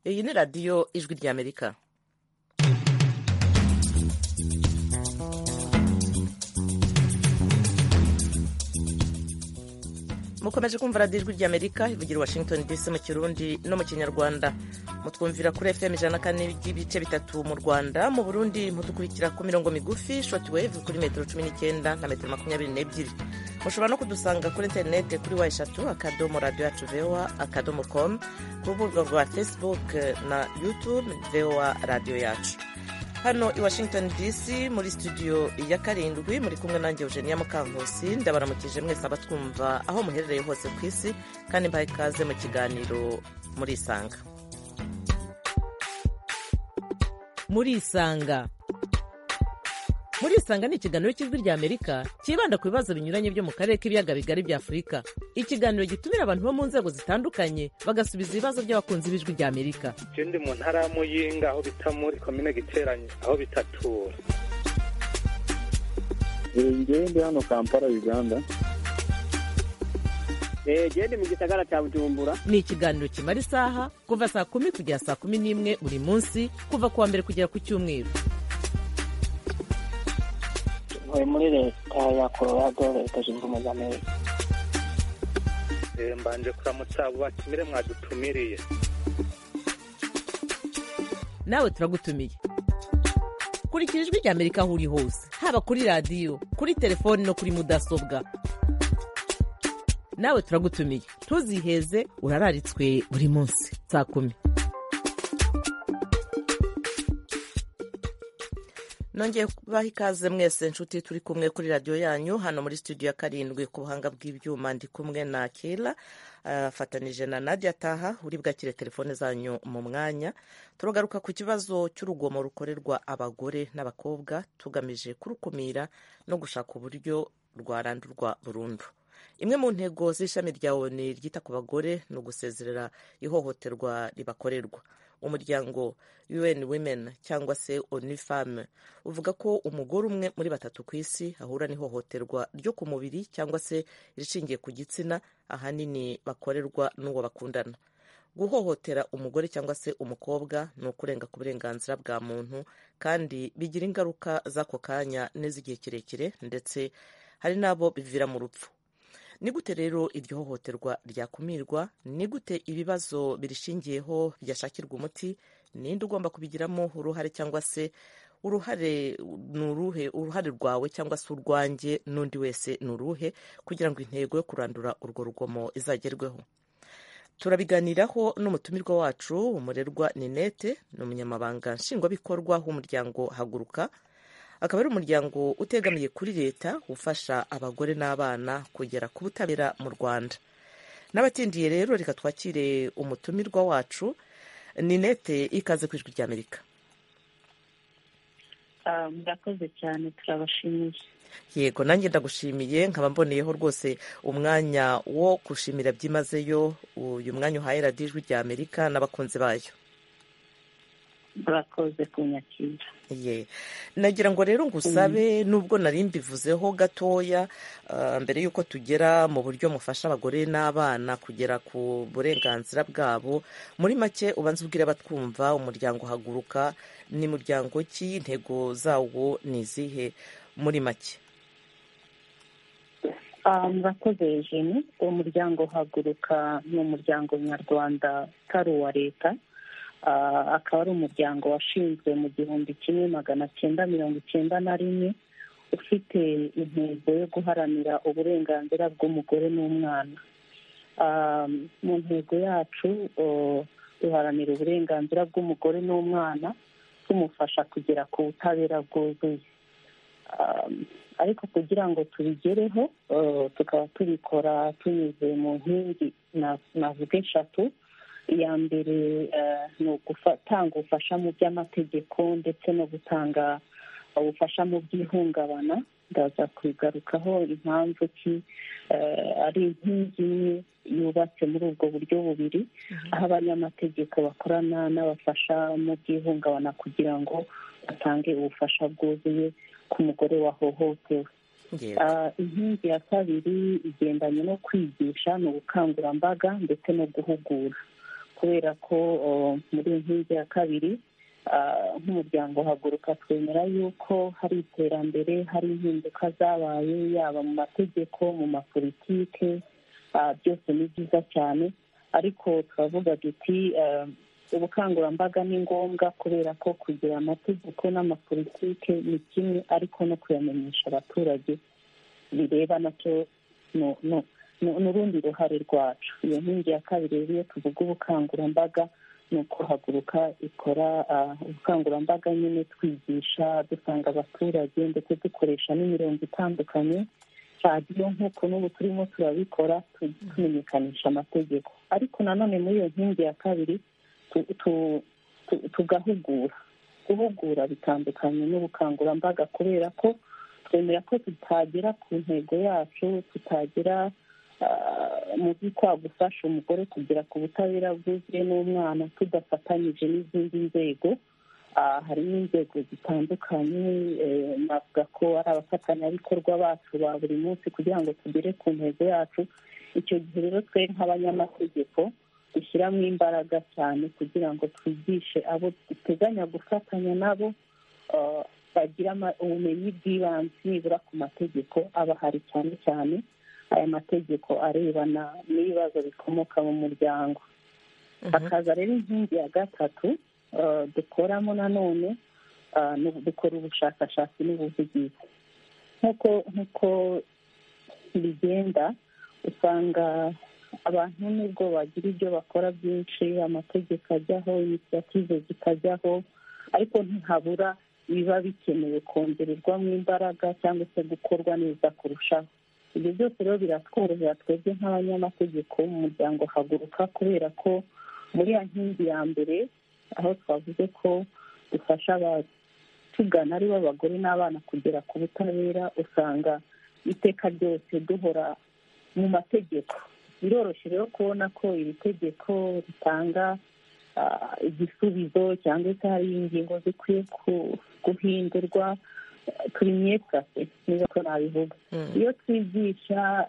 ni radiyo ijwi ry'amerika mukomeje kumva radiyo ijwi ry'amerika ivugira washington dc mu kirundi no mu kinyarwanda mutwumvira kuri fm ijana kane n'ibice bitatu mu rwanda mu burundi mudukurikira ku mirongo migufi shoti wave kuri metero cumi n'icyenda na metero makumyabiri n'ebyiri mushobora no kudusanga kuri interineti kuri wa eshatu akadomo radiyo yacu voa akadomo komu ku rubuga rwa facebook na youtube voa radiyo yacu hano i washington dc muri studio ya karindwi muri kumwe nanjye eugenia mukankusi ndabaramukije mwese abatwumva aho muherereye hose ku isi kandi mbaye ikaze mu kiganiro murisanga murisanga murisanga ni ikiganiro cy'ijwi ry'amerika cyibanda ku bibazo binyuranye byo mu karere k'ibiyaga bigari bya afurika ikiganiro gitumira abantu bo mu nzego zitandukanye bagasubiza ibibazo by'abakunzi b'ijwi ry'amerika icyo ndi mu ntara ya muyinga aho bita muri komine giteranye aho bitatura ngewe ndi hano kampala uganda genda mu gisagara cya bujumbura ni ikiganiro kimara isaha kuva saa kumi kugera saa kumi n'imwe buri munsi kuva ku wa mbere kugera ku cyumweru tuvuye muri leta ya colorado leta zunze ubumwe za amerika mbanje kuramutsa abo batumire mwadutumiriye nawe turagutumiye kurikira ijwi ry'amerika aho uri hose haba kuri radiyo kuri telefoni no kuri mudasobwa nawe turagutumiye ntuziheze urararitswe buri munsi saa kumi nongeye kubaha ikaze mwese nshuti turi kumwe kuri radiyo yanyu hano muri studio ya karindwi ku buhanga bw'ibyuma ndi kumwe na kera afatanije na nadia ataha uri bwakire telefone zanyu mu mwanya turagaruka ku kibazo cy'urugomo rukorerwa abagore n'abakobwa tugamije kurukumira no gushaka uburyo rwarandurwa burundu imwe mu ntego z'ishami rya oni ryita ku bagore ni ugusezerera ihohoterwa ribakorerwa umuryango un women cyangwa se oni femme uvuga ko umugore umwe muri batatu ku isi ahura n'ihohoterwa ryo ku mubiri cyangwa se irishingiye ku gitsina ahanini bakorerwa n'uwo bakundana guhohotera umugore cyangwa se umukobwa ni ukurenga ku burenganzira bwa muntu kandi bigira ingaruka z'ako kanya n'iz'igihe kirekire ndetse hari n'abo bivira mu rupfu ni gute rero iryo hohoterwa ryakumirwa ni gute ibibazo birishingiyeho byashakirwa umuti ninde ugomba kubigiramo uruhare cyangwa se uruhare ni uruhe uruhare rwawe cyangwa se urwanjye n'undi wese ni uruhe kugira ngo intego yo kurandura urwo rugomo izagerweho turabiganiraho n'umutumirwa wacu umurerwa ninete ni umunyamabanga nshingwabikorwa w'umuryango haguruka akaba ari umuryango utegamiye kuri leta ufasha abagore n'abana kugera ku butabera mu rwanda n'abatindiye rero reka twakire umutumirwa wacu ninete ikaze ku ijwi ry'amerika murakoze cyane turabashimiye yego nanjye ndagushimiye nkaba mboneyeho rwose umwanya wo gushimira byimazeyo uyu mwanya uhaye radiyo ijwi ry'amerika n'abakunzi bayo murakoze kunyakira ye nagira ngo rero ngusabe nubwo nari mbivuzeho gatoya mbere y'uko tugera mu buryo mufasha abagore n'abana kugera ku burenganzira bwabo muri make ubanza ubwire abatwumva umuryango haguruka ni muryango ki intego zawo ni izihe muri make murakoze jene uwo muryango haguruka ni umuryango nyarwanda utari uwa leta akaba ari umuryango washinzwe mu gihumbi kimwe magana cyenda mirongo icyenda na rimwe ufite intego yo guharanira uburenganzira bw'umugore n'umwana mu ntego yacu duharanira uburenganzira bw'umugore n'umwana tumufasha kugera ku butabera bwuzuye ariko kugira ngo tubigereho tukaba tubikora tunyuze mu nkingi navuga eshatu iya mbere ni ugutanga ubufasha mu by'amategeko ndetse no gutanga ubufasha mu by'ihungabana ndaza kugarukaho impamvu ki ari inkingi imwe yubatse muri ubwo buryo bubiri aho abanyamategeko bakorana n'abafasha mu by'ihungabana kugira ngo batange ubufasha bwuzuye ku mugore wahohotewe inkingi ya kabiri igendanye no kwigisha ni ubukangurambaga ndetse no guhugura kubera ko muri inkingi ya kabiri nk'umuryango haguruka twemera yuko hari iterambere hari impinduka zabaye yaba mu mategeko mu mapolitike byose ni byiza cyane ariko turavuga duti ubukangurambaga ni ngombwa kubera ko kugira amategeko n'amapolitike ni kimwe ariko no kuyamenyesha abaturage bireba nacyo ni urundi ruhare rwacu iyo nkingi ya kabiri rero iyo tuvuga ubukangurambaga ni uko haguruka ikora ubukangurambaga nyine twigisha dusanga abaturage ndetse dukoresha n'imirongo itandukanye radiyo nk'uko n'ubu turimo turabikora tumenyekanisha amategeko ariko nanone muri iyo nkingi ya kabiri tugahugura guhugura bitandukanye n'ubukangurambaga kubera ko twemera ko tutagera ku ntego yacu tutagera mu bikwa gufasha umugore kugera ku butabera bwuzuye n'umwana tudafatanyije n'izindi nzego harimo inzego zitandukanye navuga ko ari abafatanyabikorwa bacu ba buri munsi kugira ngo tugere ku ntego yacu icyo gihe rero twe nk'abanyamategeko dushyiramo imbaraga cyane kugira ngo twigishe abo duteganya gufatanya nabo bagira ubumenyi bw'ibanze nibura ku mategeko aba ahari cyane cyane aya mategeko arebana n'ibibazo bikomoka mu muryango hakaza rero inkingi ya gatatu dukoramo nanone dukora ubushakashatsi n'ubuvugizi nk'uko nk'uko bigenda usanga abantu nubwo bagira ibyo bakora byinshi amategeko ajyaho inisiyative zikajyaho ariko ntihabura biba bikenewe kongererwamo imbaraga cyangwa se gukorwa neza kurushaho ibyo byose rero biratworohera twebwe nk'abanyamategeko mu muryango haguruka kubera ko muri ya nkingi ya mbere aho twavuze ko dufasha abatugana ari bo abagore n'abana kugera ku butabera usanga iteka ryose duhora mu mategeko biroroshye rero kubona ko iri tegeko ritanga igisubizo cyangwa se hari ingingo zikwiye guhindurwa turi mwekase niba ko nabivuga iyo twigisha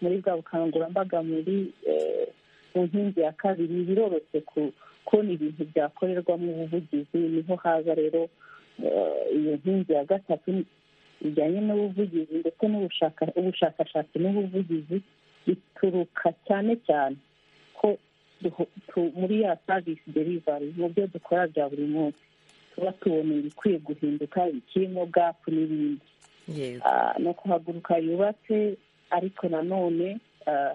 muri bwa bukangurambaga muri mu nkingi ya kabiri biroroshye kubona ibintu byakorerwamo ubuvugizi niho haza rero iyo nkingi ya gatatu bijyanye n'ubuvugizi ndetse n'ubushakashatsi n'ubuvugizi bituruka cyane cyane ko muri ya savisi derivari mu byo dukora bya buri munsi tuba tubona ibikwiye guhinduka ibikirimo gapu n'ibindi ni ukuhaguruka yubatse ariko nanone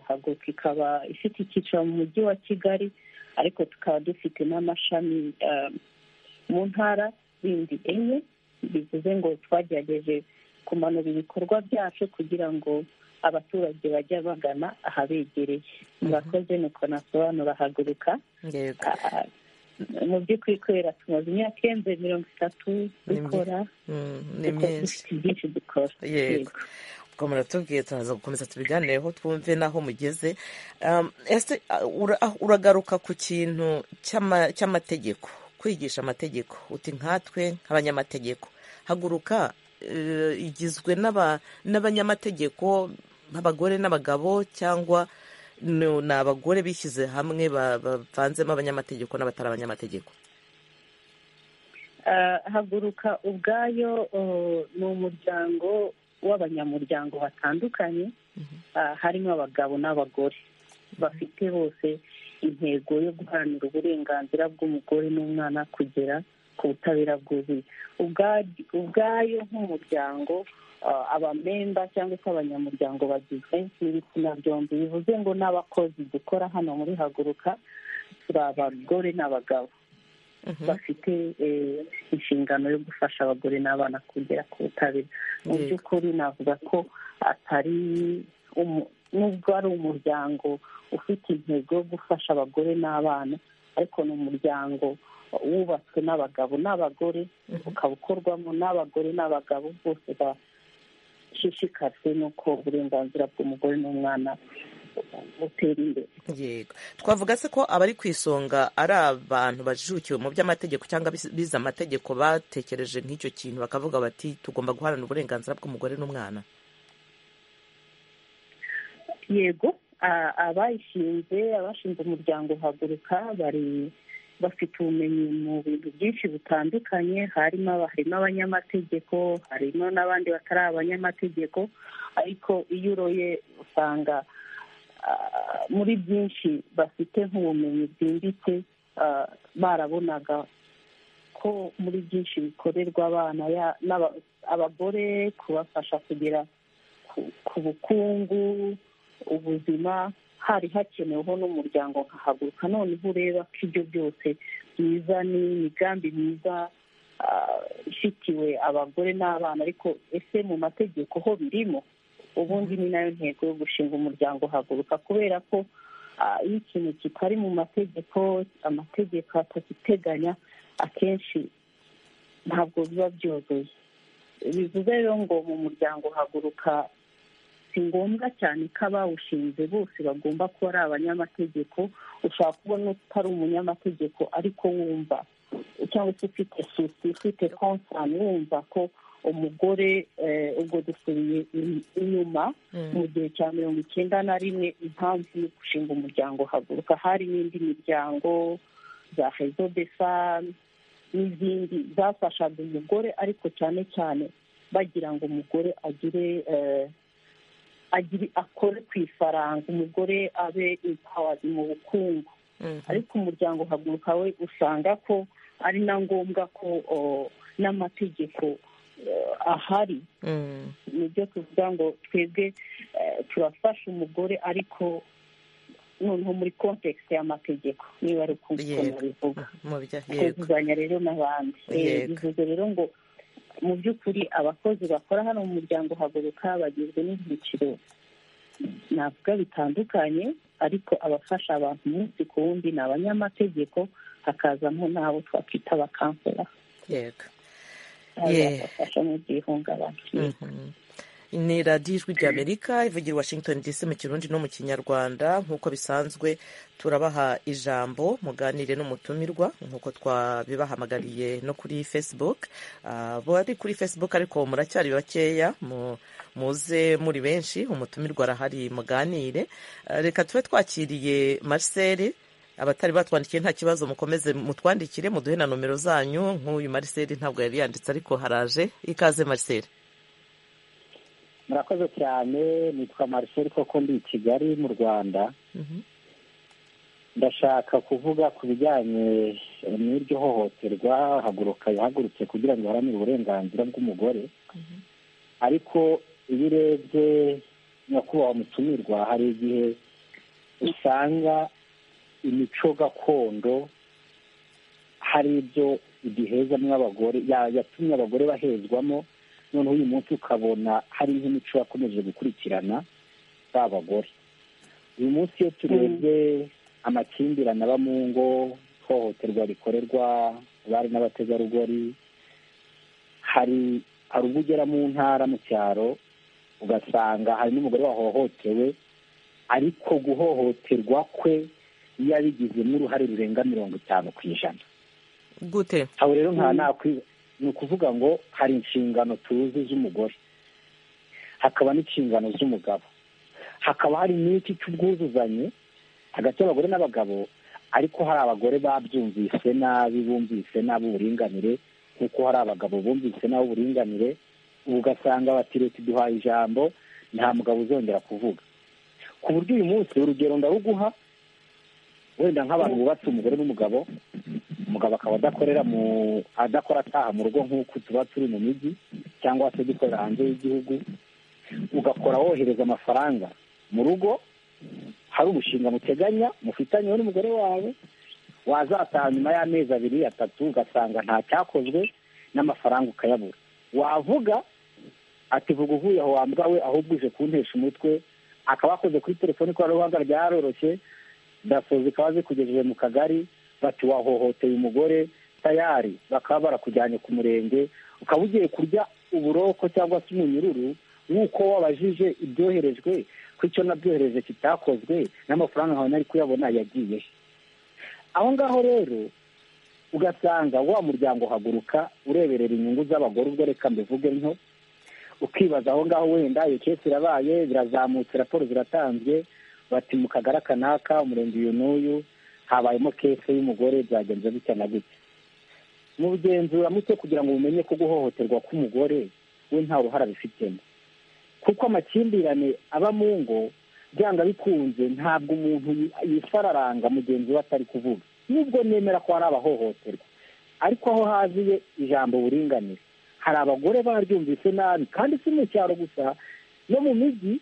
haguruka ikaba ifite icyicaro mu mujyi wa kigali ariko tukaba dufite n'amashami mu ntara zindi enye bivuze ngo twagerageje kumanura ibikorwa byacu kugira ngo abaturage bajya bagana ahabegereye murakoze nuko nasobanura haguruka mu by'ukuri kubera tumaze imyaka irenze mirongo itatu dukora dufite byinshi dukora yego ubwo muratubwiye turaza gukomeza tubiganireho twumve n'aho mugeze uragaruka ku kintu cy'amategeko kwigisha amategeko uti nkatwe nk'abanyamategeko haguruka igizwe n'abanyamategeko abagore n'abagabo cyangwa ni abagore bishyize hamwe bavanzemo abanyamategeko n'abatari abanyamategeko haguruka ubwayo ni umuryango w'abanyamuryango batandukanye harimo abagabo n'abagore bafite bose intego yo guharanira uburenganzira bw'umugore n'umwana kugera ku butabera bwuzuye ubwayo nk'umuryango abamemba cyangwa se abanyamuryango bagizwe n'ibitsina byombi bivuze ngo n'abakozi dukora hano muri haguruka turi abagore n'abagabo bafite inshingano yo gufasha abagore n'abana kugera ku butabera mu by'ukuri navuga ko atari nubwo ari umuryango ufite intego yo gufasha abagore n'abana ariko ni umuryango wubatswe n'abagabo n'abagore ukaba ukorwamo n'abagore n'abagabo bose bashishikajwe n'uko uburenganzira bw'umugore n'umwana butera imbere yego twavuga se ko abari ku isonga ari abantu bajijukiwe mu by'amategeko cyangwa bize amategeko batekereje nk'icyo kintu bakavuga bati tugomba guharanira uburenganzira bw'umugore n'umwana yego abayishinze abashinze umuryango uhaguruka bari bafite ubumenyi mu bintu byinshi bitandukanye harimo harimo abanyamategeko harimo n'abandi batari abanyamategeko ariko iyo uroye usanga muri byinshi bafite nk'ubumenyi bwimbitse barabonaga ko muri byinshi bikorerwa abana abagore kubafasha kugera ku bukungu ubuzima hari hakeneweho n'umuryango nkahaguruka noneho ureba ko ibyo byose byiza ni imigambi myiza ifitiwe abagore n'abana ariko ese mu mategeko ho birimo ubundi ni nayo ntego yo gushinga umuryango uhaguruka kubera ko iyo ikintu kitari mu mategeko amategeko atagiteganya akenshi ntabwo biba byoroshye bivuze rero ngo mu muryango uhaguruka si ngombwa cyane ko abawushinze bose bagomba kuba ari abanyamategeko ushobora kubona utari umunyamategeko ariko wumva cyangwa se ufite susi ufite konsani wumva ko umugore ubwo dusubiye inyuma mu gihe cya mirongo icyenda na rimwe impamvu yo gushinga umuryango uhaguruka hari n'indi miryango za hezo de fami n'izindi zafashaga umugore ariko cyane cyane bagira ngo umugore agire akore ku ifaranga umugore abe impawazi mu bukungu ariko umuryango uhaguruka we usanga ko ari na ngombwa ko n'amategeko ahari ni byo tuvuga ngo twebwe turafasha umugore ariko noneho muri kontekisi y'amategeko niba ari ukuntu bivuga twuzuzanya rero n'abandi bivuze rero ngo mu by'ukuri abakozi bakora hano mu muryango haguruka bagizwe n'ibyiciro navuga bitandukanye ariko abafasha abantu umunsi ku wundi ni abanyamategeko hakazamo n'abo twakwita abakansera bazabafasha mu by'ihungabana ni radiyo ijwi ry'amerika ivugira washington dc mu kirundi no mu kinyarwanda nk'uko bisanzwe turabaha ijambo muganire n'umutumirwa nk'uko twabibahamagariye no kuri facebook bari kuri facebook ariko muracyari bakeya muze muri benshi umutumirwa arahari muganire reka tube twakiriye marcel abatari batwandikiye nta kibazo mukomeze mutwandikire muduhe na nomero zanyu nk'uyu marcel ntabwo yari yanditse ariko haraje ikaze marcel murakoze cyane nitwa mariseri koko ndi i kigali mu rwanda ndashaka kuvuga ku bijyanye n'iryo hohoterwa haguruka yahagurutse kugira ngo iharanire uburenganzira bw'umugore ariko iyo urebye nyakubahwa mutumirwa hari igihe usanga imico gakondo hari ibyo igihezamo abagore yatumye abagore bahezwamo noneho uyu munsi ukabona hari nk'imico yakomeje gukurikirana ba bagore uyu munsi iyo turebye amakimbirane aba mu ngo ihohoterwa rikorerwa abari n'abategarugori hari hari ubwo ugera mu ntara mu cyaro ugasanga hari n'umugore wahohotewe ariko guhohoterwa kwe yabigizemo uruhare rurenga mirongo itanu ku ijana gute aho rero nta nakwiba ni ukuvuga ngo hari inshingano tuzi z'umugore hakaba n'inshingano z'umugabo hakaba hari n'iki cy'ubwuzuzanye hagati y'abagore n'abagabo ariko hari abagore babyumvise nabi bumvise nabi uburinganire nk'uko hari abagabo bumvise nabi uburinganire ubu ugasanga bati leta iduhaye ijambo nta mugabo uzongera kuvuga ku buryo uyu munsi urugero ndaruguha wenda nk'abantu bubatse umugore n'umugabo umugabo akaba adakorera mu adakora ataha mu rugo nk'uko tuba turi mu mijyi cyangwa se dukorera hanze y'igihugu ugakora wohereza amafaranga mu rugo hari umushinga muteganya mufitanyeho n'umugore wawe wazataha nyuma y'amezi abiri atatu ugasanga nta cyakozwe n'amafaranga ukayabura wavuga ati vuga uvuye aho wambwa we ahubwo uje kuntesha umutwe akaba yakoze kuri telefoni ikoranabuhanga ryaroroshye dasoza ikaba zikugejeje mu kagari bati wahohoteye umugore tayari bakaba barakujyanye ku murenge ukaba ugiye kurya uburoko cyangwa se umunyururu nk'uko wabajije ibyoherejwe ko icyo nabyohereje kitakozwe n'amafaranga nkawe nari kuyabona yagiye aho ngaho rero ugasanga wa muryango uhaguruka ureberera inyungu z'abagore ubwo reka mbivuge nto ukibaza aho ngaho wenda iyo kesi irabaye birazamutse raporo ziratanzwe bati mu kagari aka n'aka umurenge uyu n'uyu habayemo kese y'umugore byagenze gutya na gutya mu bugenzuramutwe kugira ngo bumenye ko guhohoterwa k'umugore we nta ruhara bifitemo kuko amakimbirane aba mu ngo byanga bikunze ntabwo umuntu yifararanga mugenzi we atari kuvuga nubwo nemera ko hari abahohoterwa ariko aho haziye ijambo buringanire hari abagore baryumvise nabi kandi si mu cyaro gusa no mu mijyi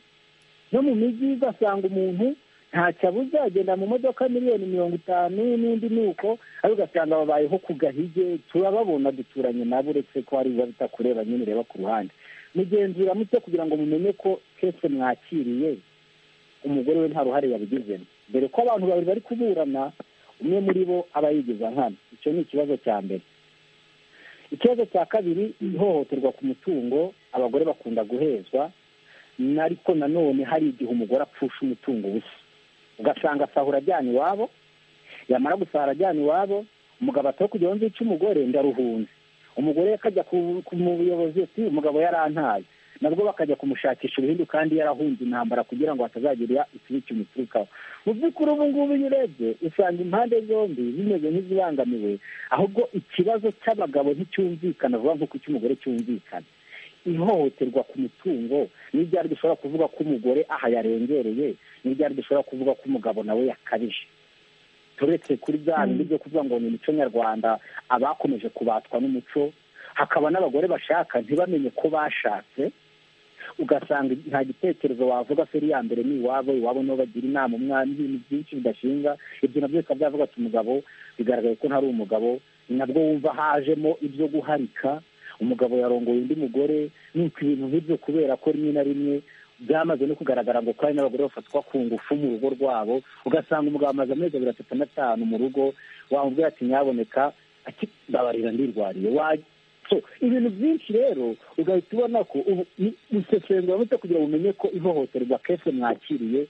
no mu mijyi ugasanga umuntu ntacyo abuze agenda mu modoka miliyoni mirongo itanu n'indi ni uko ariko ugasanga babayeho ku gahige turababona duturanye nabo uretse ko hari biba bitakureba nyine ureba ku ruhande mugenzura muto kugira ngo mumenye ko kese mwakiriye umugore we nta ruhare yabigizemo dore ko abantu babiri bari kuburana umwe muri bo aba yigiza nkana icyo ni ikibazo cya mbere ikibazo cya kabiri ihohoterwa ku mutungo abagore bakunda guhezwa ariko nanone hari igihe umugore apfusha umutungo ubusa ugasanga asahura ajyana iwabo yamara gusahura ajyana iwabo umugabo atari kugira ngo nzice umugore ndaruhunze umugore akajya mu buyobozi ati umugabo yarantaye nabwo bakajya kumushakisha uruhindu kandi yarahunze intambara kugira ngo hatazagira ikibi kimuturukaho mu by'ukuri ubu ngubu iyo urebye usanga impande zombi zimeze nk'izibangamiwe ahubwo ikibazo cy'abagabo nticyumvikana vuba nk'uko icy'umugore cyumvikana ihohoterwa ku mutungo n'ibyari dushobora kuvuga ko umugore aha yarengereye n'ibyari dushobora kuvuga ko umugabo nawe yakabije turetse kuri bya bindi byo kuvuga ngo ni umuco nyarwanda abakomeje kubatwa n'umuco hakaba n'abagore bashaka ntibamenye ko bashatse ugasanga nta gitekerezo wavuga feri ya mbere ni iwabo iwabo nibo bagira inama umwana ibintu byinshi bidashinga ibyo nabyo bikaba byavuga ati umugabo bigaragaye ko ntari umugabo nabwo wumva hajemo ibyo guharika umugabo yarongoye undi mugore nuko ibintu nk'ibyo kubera ko rimwe na rimwe byamaze no kugaragara ngo kandi n'abagore bafatwa ku ngufu mu rugo rwabo ugasanga umugabo amaze amezi abiri atatu n'atanu mu rugo wamubwira ati nyaboneka akibabarira ndirwariye ibintu byinshi rero ugahita ubona ko usesengura muto kugira ngo umenye ko ihohoterwa kese mwakiriye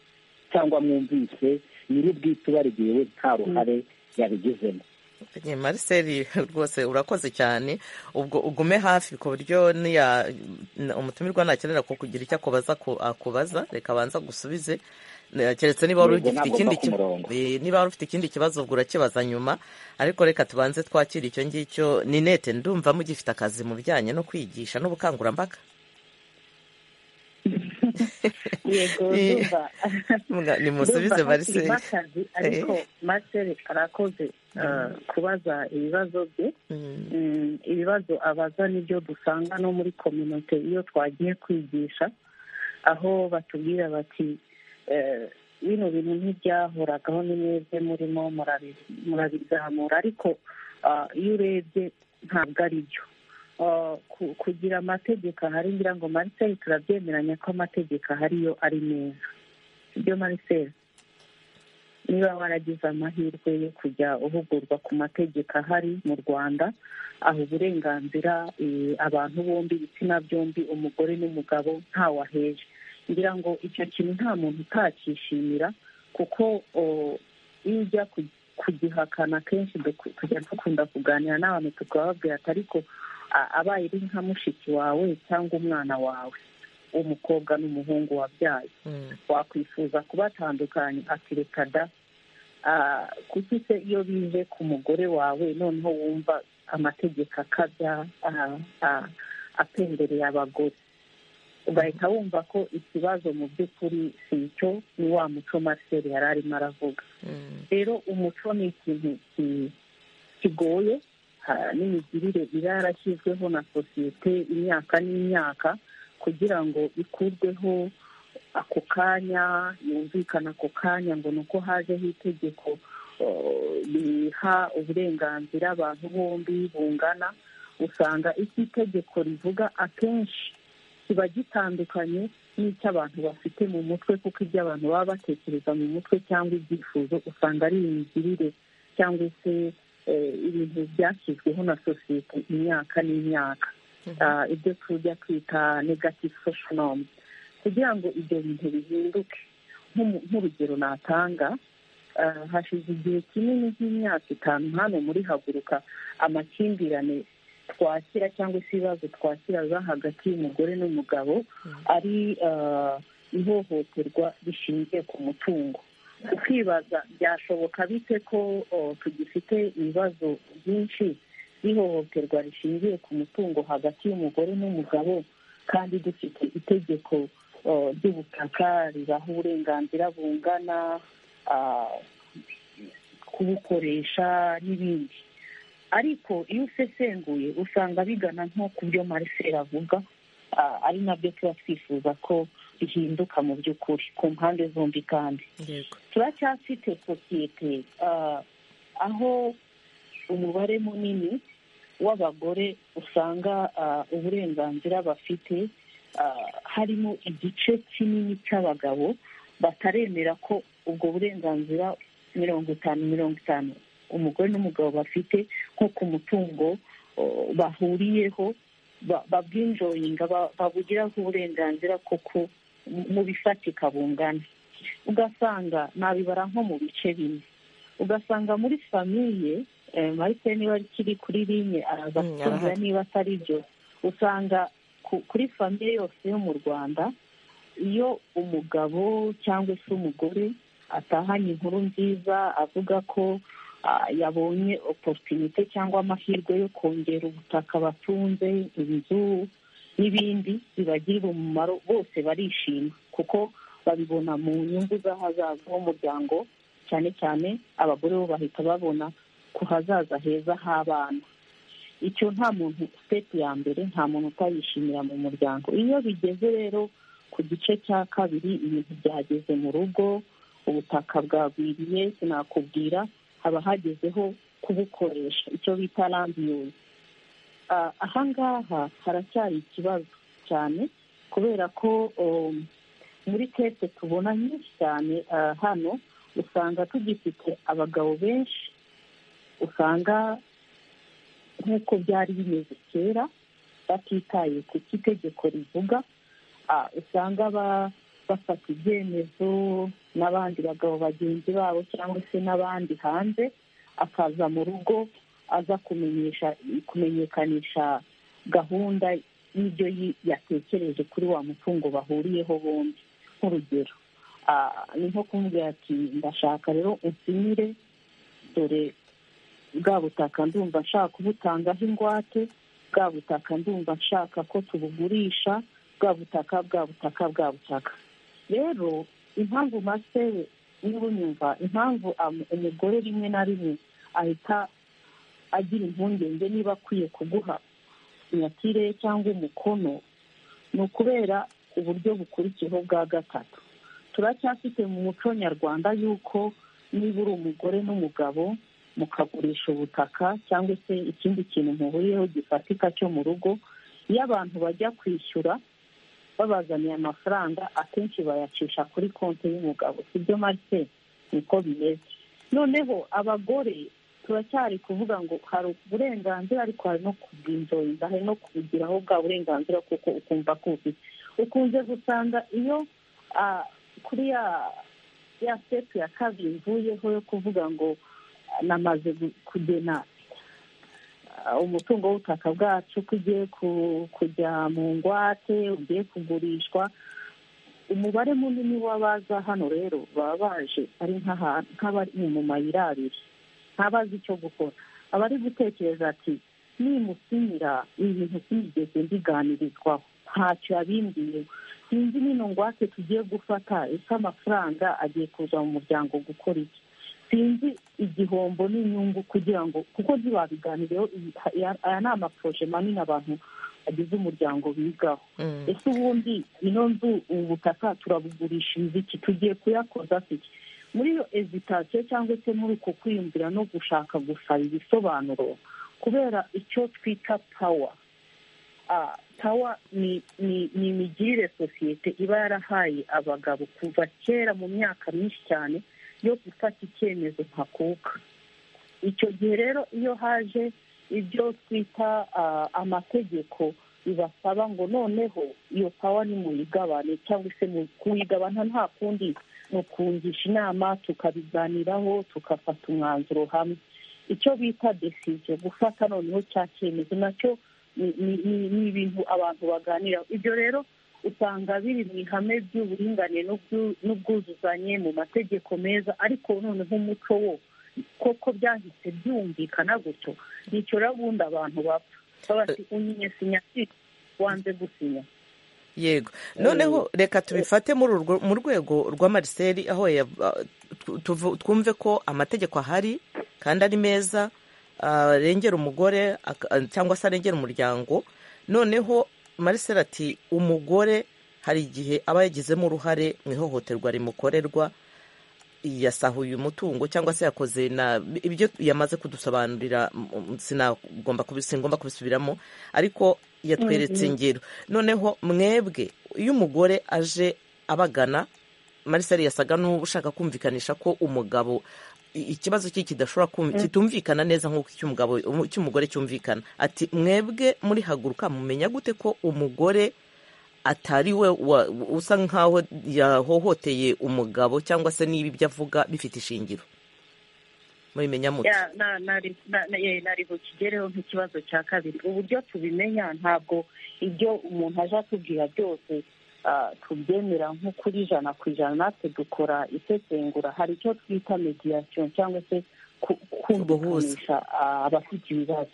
cyangwa mwumvise nyir'ubwite ubarigiwe nta ruhare yabigizemo mariseri rwose urakoze cyane ubwo ugume hafi ku buryo umutumirwa nakenera ko kugira icyo akubaza akubaza reka abanza gusubize keretse niba wari ufite ikindi kibazo ubwo urakibaza nyuma ariko reka tubanze twakire icyo ngicyo ni nete ndumva mugifite akazi mu bijyanye no kwigisha n'ubukangurambaga yego ndumva nimusubize mariseri ariko mariseri arakoze kubaza ibibazo bye ibibazo abaza nibyo dusanga no muri kominote iyo twagiye kwigisha aho batubwira bati bino bintu ntibyahoragaho ni mwebwe murimo murabizamura ariko iyo urebye ntabwo ari byo kugira amategeko ahari ngira ngo mariseri turabyemeranya ko amategeko ahariyo ari meza ibyo mariseri niba waragize amahirwe yo kujya uhugurwa ku mategeko ahari mu rwanda aha uburenganzira abantu bombi ibitsina byombi umugore n'umugabo ntawaheje ngira ngo icyo kintu nta muntu utacyishimira kuko iyo ujya kugihakana kenshi tujya dukunda kuganira n'abantu tukababwira ati ariko abaye uri nka mushiki wawe cyangwa umwana wawe umukobwa n'umuhungu wabyaye wakwifuza kubatandukanya ati reka da kuki se iyo bije ku mugore wawe noneho wumva amategeko akabya apendereye abagore ugahita wumva ko ikibazo mu by'ukuri si icyo ni wa muco mariseri yari arimo aravuga rero umuco ni ikintu kigoye n'imigirire yarashyizweho na sosiyete imyaka n'imyaka kugira ngo ikurweho ako kanya yumvikane ako kanya ngo ni uko hajeho itegeko riha uburenganzira abantu bombi bungana usanga icyo itegeko rivuga akenshi kiba gitandukanye n'icy'abantu bafite mu mutwe kuko ibyo abantu baba batekereza mu mutwe cyangwa ibyifuzo usanga ari imigirire cyangwa se ibintu byashyizweho na sosiyete imyaka n'imyaka ibyo tujya kwita negative social norms kugira ngo ibyo bintu bihinduke nk'urugero natanga hashize igihe kinini nk'imyaka itanu hano muri haguruka amakimbirane twakira cyangwa se ibibazo twakira hagati y'umugore n'umugabo ari ihohoterwa rishingiye ku mutungo ukibaza byashoboka bite ko o, tugifite ibibazo byinshi by'ihohoterwa rishingiye ku mutungo hagati y'umugore n'umugabo kandi dufite itegeko o, ry'ubutaka ribaha uburenganzira bungana ah, kubukoresha n'ibindi ariko iyo usesenguye usanga bigana nko ku byo mariseri avuga ah, ari nabyo tuba twifuza ko bihinduka mu by'ukuri ku mpande zombi kandi yego turacyafite sosiyete ah, aho umubare munini w'abagore usanga ah, uburenganzira bafite ah, harimo igice kinini cy'abagabo bataremera ko ubwo burenganzira mirongo itanu mirongo itanu umugore n'umugabo bafite nko ku mutungo o, bahuriyeho ba- babwinjoyinga ba- babugiraho uburenganzira kuko mu- mu bifatika bungana ugasanga nabibara nko mu bice bine ugasanga muri famiye eh, marise niba kiri kuri rinye araza Mm, kusubiza arahari. niba atari byo usanga ku- kuri famiye yose yo mu rwanda iyo umugabo cyangwa se umugore atahanye inkuru nziza avuga ko ah, yabonye oporutinite cyangwa amahirwe yo kongera ubutaka batunze inzu n'ibindi bibagirira umumaro bose barishima kuko babibona mu nyungu z'ahazaza h'umuryango cyane cyane abagore bo bahita babona ku hazaza heza h'abana icyo nta muntu sitepu ya mbere nta muntu utayishimira mu muryango iyo bigeze rero ku gice cya kabiri ibintu byageze mu rugo ubutaka bwagwiriye sinakubwira haba hagezeho kubukoresha icyo bita rambiyuzi aha ngaha haracyari ikibazo cyane kubera ko um, muri kese tubona nyinshi cyane ah, hano usanga tugifite abagabo benshi usanga nk'uko byari bimeze kera batitaye ku cyo itegeko rivuga ah, usanga ba- bafata ibyemezo n'abandi bagabo bagenzi babo cyangwa se n'abandi hanze akaza mu rugo aza kumenyesha kumenyekanisha gahunda y'ibyo yi- yatekereje kuri wa mutungo bahuriyeho bombi nk'urugero ah, ni nko kumubwira ati ndashaka rero unsinyire dore bwa butaka ndumva nshaka kubutangaho ingwate bwa butaka ndumva nshaka ko tubugurisha bwa butaka bwa butaka bwa butaka rero impamvu masiteri niba unyumva impamvu am- umugore rimwe na rimwe ahita agira impungenge niba akwiye kuguha sinyatire cyangwa umukono ni ukubera uburyo bukurikiyeho bwa gatatu turacyafite mu muco nyarwanda yuko niba uri umugore n'umugabo mukagurisha ubutaka cyangwa se ikindi kintu muhuriyeho gifatika cyo mu rugo iyo abantu bajya kwishyura babazaniye amafaranga akenshi bayacisha kuri konti y'umugabo sibyo marise niko bimeze noneho abagore turacyari kuvuga ngo hari uburenganzira ariko hari no kubwinjoyinga hari no kubugiraho bwa burenganzira kuko ukumva ko ubufite ukunze gusanga iyo ah, kuri ya ya sitepu ya kabiri mvuyeho yo kuvuga ngo ah, namaze gu- kugena ah, umutungo w'ubutaka bwacu ko ugiye ku- kujya mu ngwate ugiye kugurishwa umubare munini w'abaza hano rero baba baje ari nk'aha- nk'abari mu mayira abiri ntabazi icyo gukora aba ari gutekereza ati nimusinyira ibintu sinigeze mbiganirizwaho ntacyo yabimbiye sinzi nino ngwate tugiye gufata ese amafaranga agiye kuza mu muryango gukora iki sinzi igihombo n'inyungu kugira ngo kuko ntibabiganireho ibi- aya- aya ni amaproje manini abantu bagize umuryango bigaho Mm. ese ubundi ino nzu ubu butaka turabugurishiriza iki tugiye kuyakoza se iki muri iyo ezitasiyo cyangwa se muri uko kwiyumvira no gushaka gusaba ibisobanuro kubera icyo twita pawa Ah, pawa ni ni- ni imigirire sosiyete iba yarahaye abagabo kuva kera mu myaka myinshi cyane yo gufata icyemezo ntakuka icyo gihe rero iyo haje ibyo twita ah, amategeko bibasaba ngo noneho iyo pawa nimuyigabane cyangwa se mu kuyigabana nta kundi ni ukungisha inama tukabiganiraho tugafata umwanzuro hamwe icyo bita desisiyo gufata noneho cya cyemezo nacyo ni- ni ni- ni ibintu abantu baganiraho ibyo rero usanga biri mu ihame ry'uburinganire n'ubwuzuzanye mu mategeko meza ariko noneho umuco wo koko byahise byumvikana gutyo nicyo bundi abantu bapfa babati unyinya sinya wanze gusinya yego noneho reka tubifate mu rwego rwa mariseri aho twumve ko amategeko ahari kandi ari meza arengera umugore cyangwa se arengera umuryango noneho mariseri ati umugore hari igihe aba yagizemo uruhare mu ihohoterwa rimukorerwa yasahuye umutungo cyangwa se yakoze ibyo yamaze kudusobanurira sinagomba kubisubiramo ariko yatweretse ingero noneho mwebwe iyo umugore aje abagana marisari yasaga n'ushaka kumvikanisha ko umugabo ikibazo cye kidashobora kitumvikana neza nk'uko icy'umugore cyumvikana ati mwebwe muri haguruka mumenya gute ko umugore atari we usa nk'aho yahohoteye umugabo cyangwa se niba ibyo avuga bifite ishingiro mubimenya muto nari bukigereho nk'ikibazo cya kabiri uburyo tubimenya ntabwo ibyo umuntu aje atubwira byose tubyemera nk'ukuri ijana ku ijana natwe dukora isesengura hari icyo twita mediyasiyo cyangwa se kumvikanisha abafite ibibazo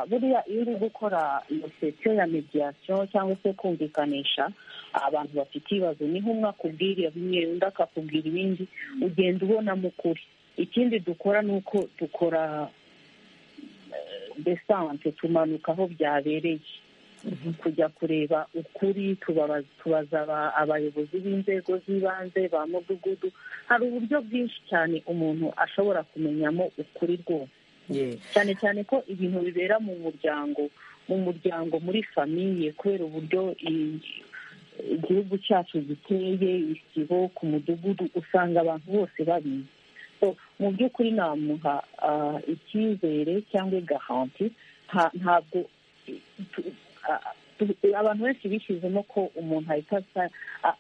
buriya iyo uri gukora iyo sesiyo ya mediyasiyo cyangwa se kumvikanisha abantu bafite ibibazo niho umwe akubwira bimwe undi akakubwira ibindi ugenda ubonamo ukuri ikindi dukora ni uko dukora desante tumanuka aho byabereye kujya kureba ukuri tubaza abayobozi b'inzego z'ibanze ba mudugudu hari uburyo bwinshi cyane umuntu ashobora kumenyamo ukuri rwose cyane cyane ko ibintu bibera mu muryango mu muryango muri famiye kubera uburyo igihugu cyacu giteye isibo ku mudugudu usanga abantu bose babizi mu by'ukuri namuha icyizere cyangwa igahanti ntabwo abantu benshi bishyizemo ko umuntu ahita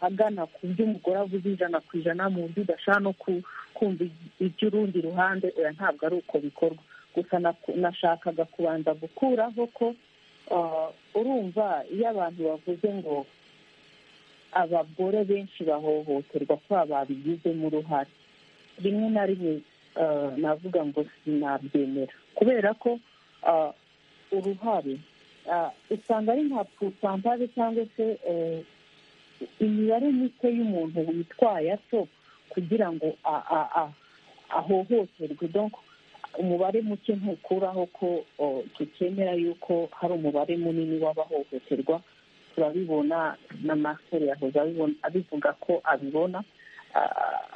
agana ku byo umugore avuze ijana ku ijana mu buryo udashaka no kumva iby'urundi ruhande oya ntabwo ari uko bikorwa gusa nashakaga kubanza gukuraho ko urumva iyo abantu bavuze ngo abagore benshi bahohoterwa kuba babigizemo uruhare rimwe na rimwe navuga ngo sinabyemera kubera ko uruhare usanga ari nka pusantaje cyangwa se imibare mike y'umuntu witwaye atyo kugira ngo ahohoterwe umubare muke ntukuraho ko tukemera yuko hari umubare munini w'abahohoterwa turabibona na masiteri yahoze abivuga ko abibona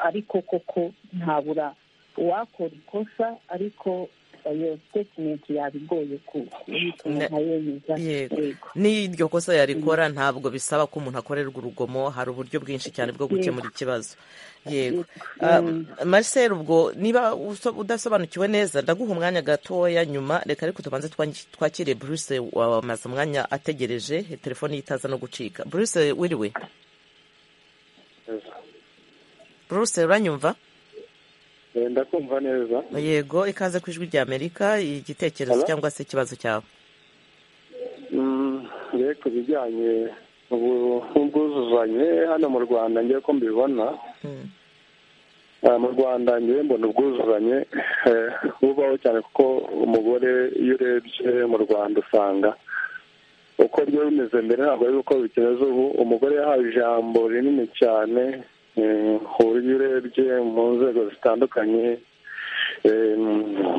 ariko koko ntabura uwakora ikosa ariko iyo sitetimenti yabigoye yemeza n'iryo kosa yarikora ntabwo bisaba ko umuntu akorerwa urugomo hari uburyo bwinshi cyane bwo gukemura ikibazo yego mariseri ubwo niba udasobanukiwe neza ndaguha umwanya gatoya nyuma reka ariko tubanze twakire buruse wamaze umwanya ategereje telefoni itaza no gucika buruse wiriwe buruse uranyumva ndakumva neza yego ikaze ku ijwi ry'amerika igitekerezo cyangwa se ikibazo cyawe mbere ku bijyanye n'ubwuzuzanye hano mu rwanda ngewe ko mbibona mu rwanda ngewe mbona ubwuzuzanye bubaho cyane kuko umugore iyo urebye mu rwanda usanga uko byari bimeze mbere ntabwo ari uko bikimeze ubu umugore yahawe ijambo rinini cyane uburyo urebye mu nzego zitandukanye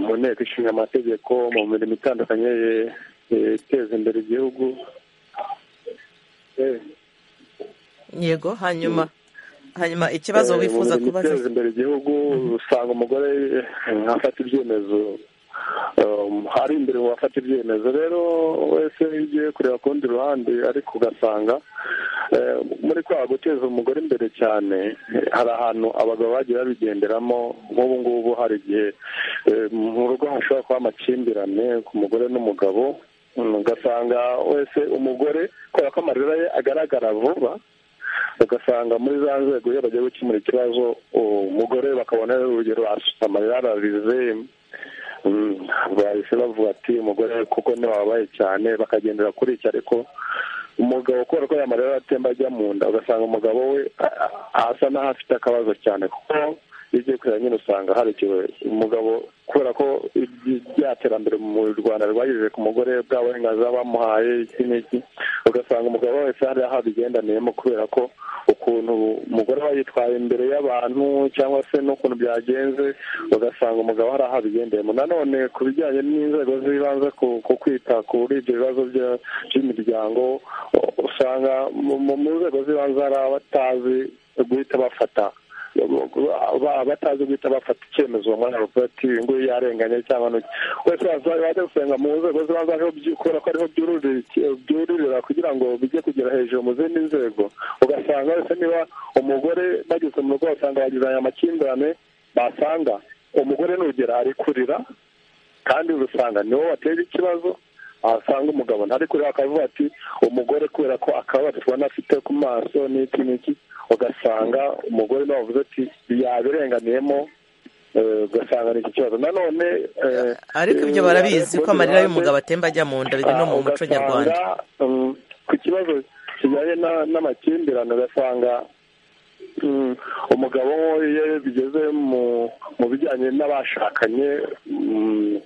mu nteko ishinga amategeko mu mirimo itandukanye iteza imbere igihugu yego hanyuma hanyuma ikibazo wifuza kubaza iteza imbere igihugu usanga umugore afata ibyemezo ari imbere mu bafata ibyemezo rero wese iyo ugiye kureba ku rundi ruhande ariko ugasanga muri kwa guteza umugore imbere cyane hari ahantu abagabo bagiye babigenderamo nk'ubu ngubu hari igihe mu rugo hashobora kuba amakimbirane ku mugore n'umugabo ugasanga wese umugore kubera ko amarira ye agaragara vuba ugasanga muri za nzego iyo bagiye gukemura ikibazo umugore bakabona urugero asutse amarira ararize bahise bavuga ati umugore kuko ntiwababaye cyane bakagendera kuri iki ariko umugabo kubera ko amarira aratemba ajya mu nda ugasanga umugabo we asa n'aho afite akabazo cyane kuko iyo ugiye kureba nyine usanga hari igihe umugabo kubera ko rya terambere mu rwanda rwagejeje ku mugore bw'aburenganzira bamuhaye iki n'iki ugasanga umugabo wese hari aho abigendaniyemo kubera ko ukuntu umugore aba yitwaye imbere y'abantu cyangwa se n'ukuntu byagenze ugasanga umugabo hari aho abigendeyemo nanone ku bijyanye n'inzego z'ibanze ku kwita kuri ibyo bibazo by'imiryango usanga mu nzego z'ibanze hari abatazi guhita bafata batazi guhita bafata icyemezo uwo mwana bavuga ati uyu nguyu yarenganye cyangwa n'uki wese wajya gusenga mu nzego zibanza ariho kubera ko ariho byuririra kugira ngo bijye kugera hejuru mu zindi nzego ugasanga wese niba umugore bageze mu rugo basanga bagizanye amakimbirane basanga umugore nugera ari kurira kandi urusanga niwo watera ikibazo ahasanga umugabo ntari kureba akavuga ati umugore kubera ko akababaro tubona afite ku maso n'iki n'iki ugasanga umugore nawe avuze ati yabirenganiyemo ugasanga ni iki kibazo nanone ariko ibyo barabizi ko amarira y'umugabo atemba ajya mu nda biri no mu muco nyarwanda ku kibazo kijyanye n'amakimbirane ugasanga umugabo iyo bigeze mu bijyanye n'abashakanye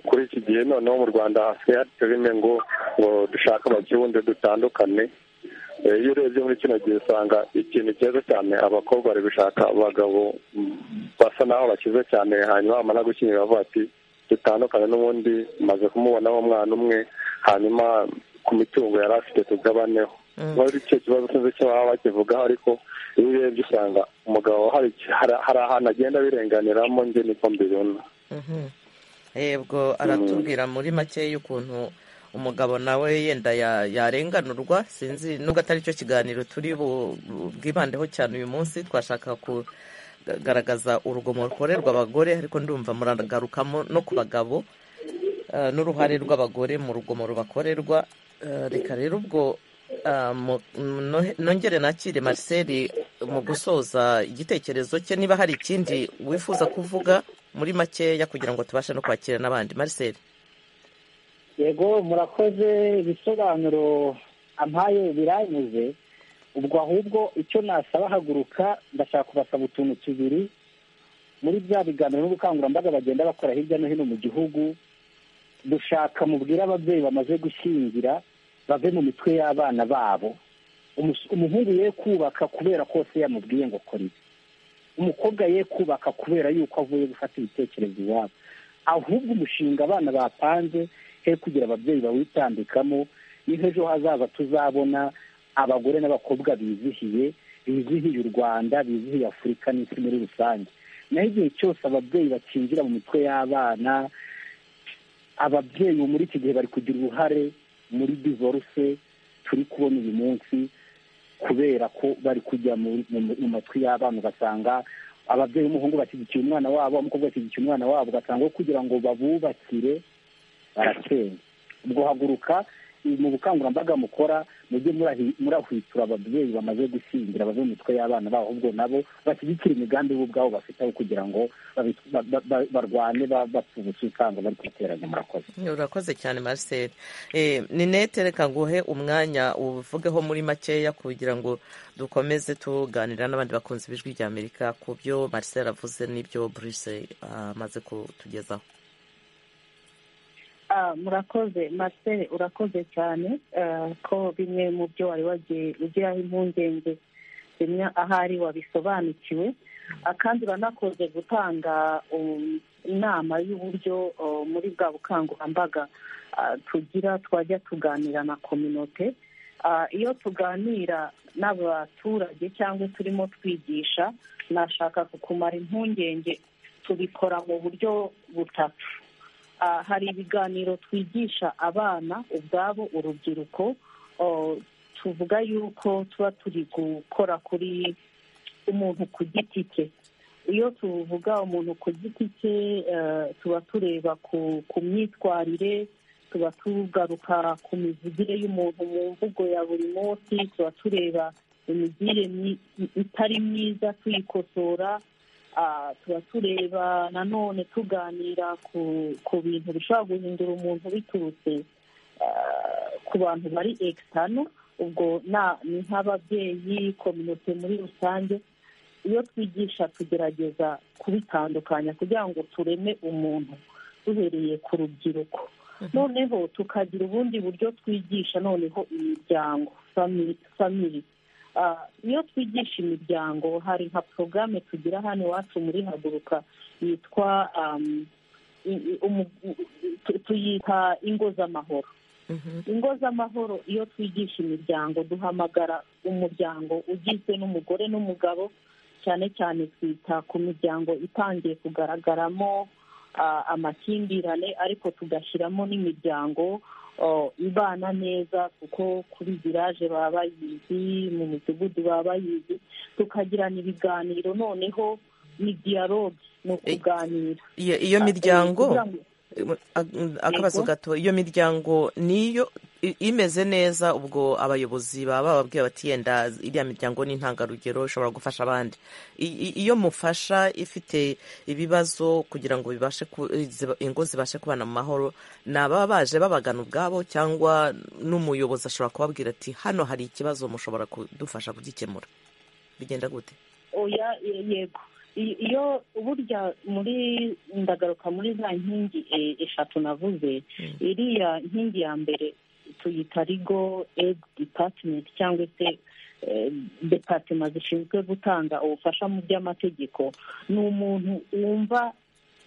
kuri iki gihe noneho mu rwanda hasigaye hateye bimwe ngo ngo dushake abakibundi dutandukane iyo urebye muri kino gihe usanga ikintu cyiza cyane abakobwa bari gushaka abagabo basa naho bakize cyane hanyuma bamara gukenyera bavuga ati dutandukane n'ubundi maze kumubonaho umwana umwe hanyuma ku mitungo yari afite tugabaneho muri icyo kibazo sinzi icyo baba bakivugaho ariko iyo urebye usanga umugabo hari ahantu agenda abirenganiramo njye niko mbibona yego aratubwira muri make y'ukuntu umugabo nawe yenda yarenganurwa sinzi nubwo atari cyo kiganiro turi bwibandeho cyane uyu munsi twashaka kugaragaza urugomo rukorerwa abagore ariko ndumva muragarukamo no ku bagabo n'uruhare rw'abagore mu rugomo rubakorerwa reka rero ubwo nongere nakire Marcel mu gusoza igitekerezo cye niba hari ikindi wifuza kuvuga muri makeya kugira ngo tubashe no kwakira n'abandi Marcel yego murakoze ibisobanuro ampaye biranyuze ubwo ahubwo icyo nasaba haguruka ndashaka kubasaba utuntu tubiri muri bya biganiro n'ubukangurambaga bagenda bakora hirya no hino mu gihugu dushaka mubwire ababyeyi bamaze gushyingira bave mu mitwe y'abana babo umuhungu ye kubaka kubera kose yamubwiye ngo kora ibi umukobwa ye kubaka kubera yuko avuye gufata ibitekerezo iwabo ahubwo umushinga abana bapanze he kugira ababyeyi bawitambikamo niho ejo hazaza tuzabona abagore n'abakobwa bizihiye bizihiye u rwanda bizihiye afurika n'isi muri rusange naho igihe cyose ababyeyi bakinjira mu mitwe y'abana ababyeyi muri iki gihe bari kugira uruhare muri divorce turi kubona uyu munsi kubera ko bari kujya mu matwi y'abana ugasanga ababyeyi b'umuhungu bashyigikiye umwana wabo umukobwa bashyigikiye umwana wabo ugasanga aho kugira ngo babubakire barakenya ubwo haguruka mu bukangurambaga mukora mujye murahwitura ababyeyi bamaze gushyingira bave mu mitwe y'abana babo ahubwo nabo bashyigikira imigambi bo ubwabo bafite aho kugira ngo barwane bapfubutse usanga bari kwiteranya murakoze urakoze cyane marcel ninete reka nguhe umwanya uvugeho muri makeya kugira ngo dukomeze tuganira n'abandi bakunzi b'ijwi rya amerika ku byo marcel avuze n'ibyo burise amaze kutugezaho murakoze marcel urakoze cyane ko bimwe mu byo wari wagiye ugiraho impungenge bimwe ahari wabisobanukiwe kandi uranakoze gutanga inama y'uburyo muri bwa bukangurambaga tugira twajya tuganira na kominote iyo tuganira n'abaturage cyangwa turimo twigisha nashaka kukumara impungenge tubikora mu buryo butatu hari ibiganiro twigisha abana ubwabo urubyiruko tuvuga yuko tuba turi gukora kuri umuntu ku giti cye iyo tuvuga umuntu ku giti cye tuba tureba ku myitwarire tuba tugaruka ku mivugire y'umuntu mu mvugo ya buri munsi tuba tureba imigire itari myiza tuyikosora tuba tureba nanone tuganira ku bintu bishobora guhindura umuntu biturutse ku bantu bari ekisitano ubwo ni nk'ababyeyi kominote muri rusange iyo twigisha tugerageza kubitandukanya kugira ngo tureme umuntu duhereye ku rubyiruko noneho tukagira ubundi buryo twigisha noneho imiryango famiri iyo twigisha imiryango hari nka porogaramu tugira hano iwacu muri haguruka yitwa tuyita ingo z'amahoro ingo z'amahoro iyo twigisha imiryango duhamagara umuryango ugizwe n'umugore n'umugabo cyane cyane twita ku miryango itangiye kugaragaramo amakimbirane ariko tugashyiramo n'imiryango ibana neza kuko kuri viraje baba bayizi mu midugudu baba bayizi tukagirana ibiganiro noneho ni diyaloge ni ukuganira iyo miryango akabazo gato iyo miryango niyo imeze neza ubwo abayobozi baba bababwiye bati yenda iriya miryango ni intangarugero ishobora gufasha abandi iyo mufasha ifite ibibazo kugira ngo bibashe ingo zibashe kubana mu mahoro ni ababa baje babagana ubwabo cyangwa n'umuyobozi ashobora kubabwira ati hano hari ikibazo mushobora kudufasha kugikemura bigenda gute oya yego iyo burya muri ndagaruka muri za nkingi eshatu navuze iriya nkingi ya mbere tuyita rigo edi dipatimenti cyangwa se depatima zishinzwe gutanga ubufasha mu by'amategeko ni umuntu wumva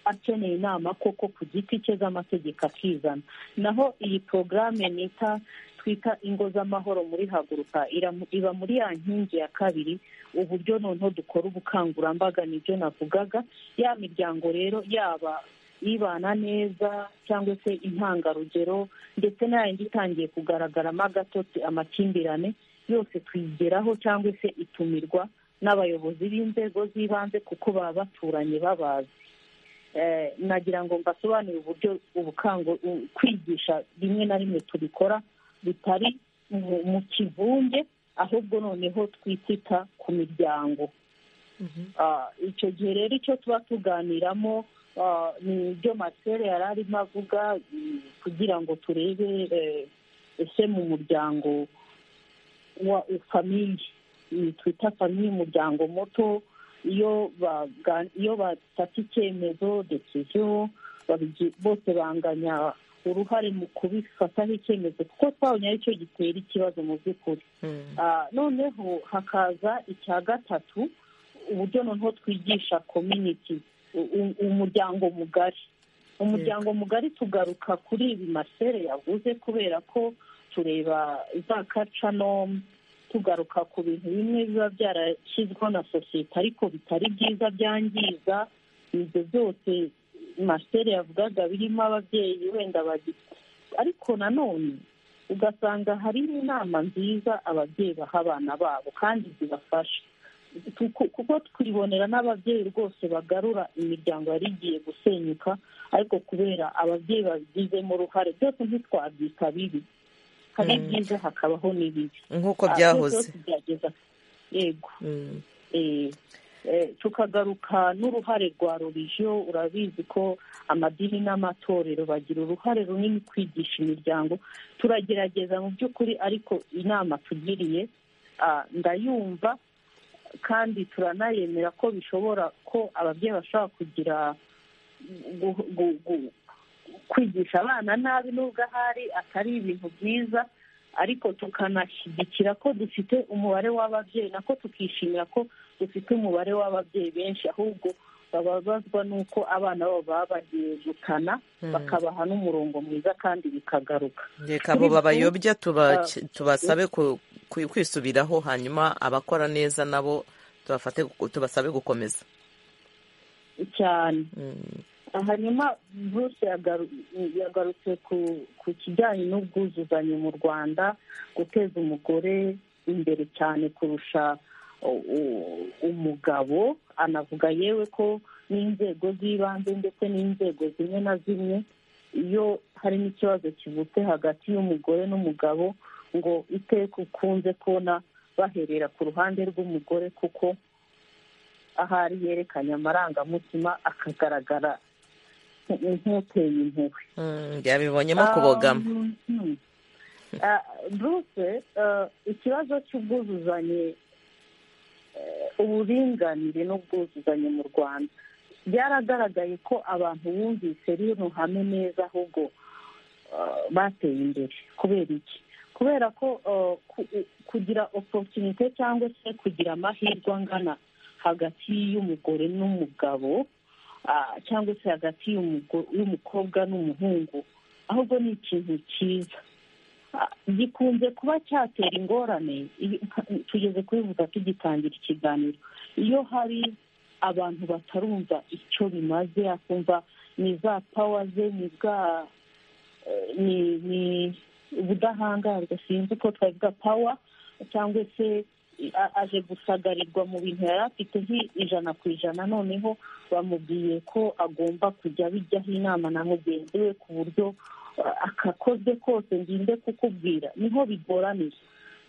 akeneye inama koko ku giti cye z'amategeko akizana naho iyi porogaramu nita twita ingo z'amahoro muri haguruka iba muri ya nkingi ya kabiri uburyo noneho dukora ubukangurambaga nibyo navugaga ya miryango rero yaba ibana neza cyangwa se intangarugero ndetse n'ayandi itangiye kugaragaramo agatotsi amakimbirane yose twigeraho cyangwa se itumirwa n'abayobozi b'inzego z'ibanze kuko baba baturanye babazi nagira ngo mbasobanurire uburyo kwigisha rimwe na rimwe tubikora bitari mu kivunge ahubwo noneho twitita ku miryango icyo gihe rero icyo tuba tuganiramo ni ibyo masere yari arimo avuga kugira ngo turebe ese mu muryango wa famiye twita famiye umuryango muto iyo bafata icyemezo dekiziyo bose banganya uruhare mu kubifataho icyemezo kuko twabonye ari cyo gitera ikibazo mu by'ukuri noneho hakaza icya gatatu uburyo noneho twigisha kominiti umuryango mugari umuryango mugari tugaruka kuri ibi masere yavuze kubera ko tureba za kacanomu tugaruka ku bintu bimwe biba byarashyizweho na sosiyete ariko bitari byiza byangiza ibyo byose masiteri yavugaga birimo ababyeyi wenda bagifite ariko nanone ugasanga harimo inama nziza ababyeyi baha abana babo kandi zibafasha kuko twibonera n'ababyeyi rwose bagarura imiryango yari igiye gusenyuka ariko kubera ababyeyi babigizemo uruhare byose ntitwabyita bibi hari byiza hakabaho n'ibibi nk'uko byahoze yego tukagaruka n'uruhare rwa rubijyo urabizi ko amadini n'amatorero bagira uruhare runini kwigisha imiryango turagerageza mu by'ukuri ariko inama tugiriye ndayumva kandi turanayemera ko bishobora ko ababyeyi bashobora kugira kwigisha abana nabi nubwo ahari atari ibintu byiza ariko tukanashyigikira ko dufite umubare w'ababyeyi nako tukishimira ko dufite umubare w'ababyeyi benshi ahubwo bababazwa n'uko abana babo baba bagiye gukana bakabaha n'umurongo mwiza kandi bikagaruka reka abo babayobya tubasabe kwisubiraho hanyuma abakora neza nabo tubasabe gukomeza cyane hanyuma bruce yagarutse ku kijyanye n'ubwuzuzanye mu rwanda guteza umugore imbere cyane kurusha umugabo anavuga yewe ko n'inzego z'ibanze ndetse n'inzego zimwe na zimwe iyo harimo ikibazo kivutse hagati y'umugore n'umugabo ngo iteka ukunze kubona baherera ku ruhande rw'umugore kuko ahari yerekanye amarangamutima akagaragara nk'uteye impuhwe yabibonyemo kubogama buruse ikibazo cy'ubwuzuzanye uburinganire n'ubwuzuzanye mu rwanda byaragaragaye ko abantu bumvise rino hame neza ahubwo bateye imbere kubera iki kubera ko kugira oporutunite cyangwa se kugira amahirwe angana hagati y'umugore n'umugabo cyangwa se hagati y'umukobwa n'umuhungu ahubwo ni ikintu cyiza gikunze kuba cyatera ingorane tugeze kubivuga tugitangira ikiganiro iyo hari abantu batarumva icyo bimaze akumva ni za pawa ze ni bwa ni ubudahangarwa sinzi uko twavuga pawa cyangwa se aje gusagarirwa mu bintu yari afite ijana ku ijana noneho bamubwiye ko agomba kujya bijyaho inama na mugenzi we ku buryo akakozwe kose nginde kukubwira niho bigoranira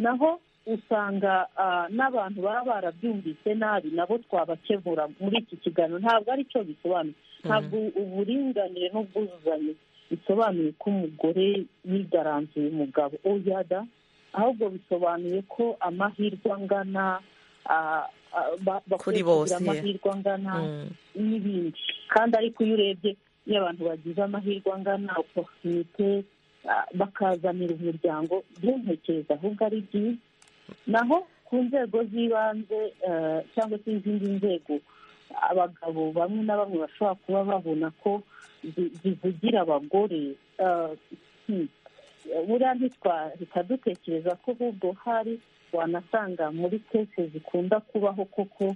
naho usanga n'abantu baba barabyumvise nabi nabo twabakemura muri iki kiganiro ntabwo ari cyo bisobanuye ntabwo uburinganire n'ubwuzuzanye bisobanuye ko umugore yigaranzuye umugabo oyada ahubwo bisobanuye ko amahirwe angana kuri bose amahirwe angana n'ibindi kandi ariko iyo urebye iyo abantu bagize amahirwe angana oporutunite bakazanira umuryango byuntekereza ahubwo ari byiza naho ku nzego z'ibanze cyangwa se izindi nzego abagabo bamwe na bamwe bashobora kuba babona ko zivugira abagore buriya ntitwahita dutekereza ko ahubwo hari wanasanga muri kese zikunda kubaho koko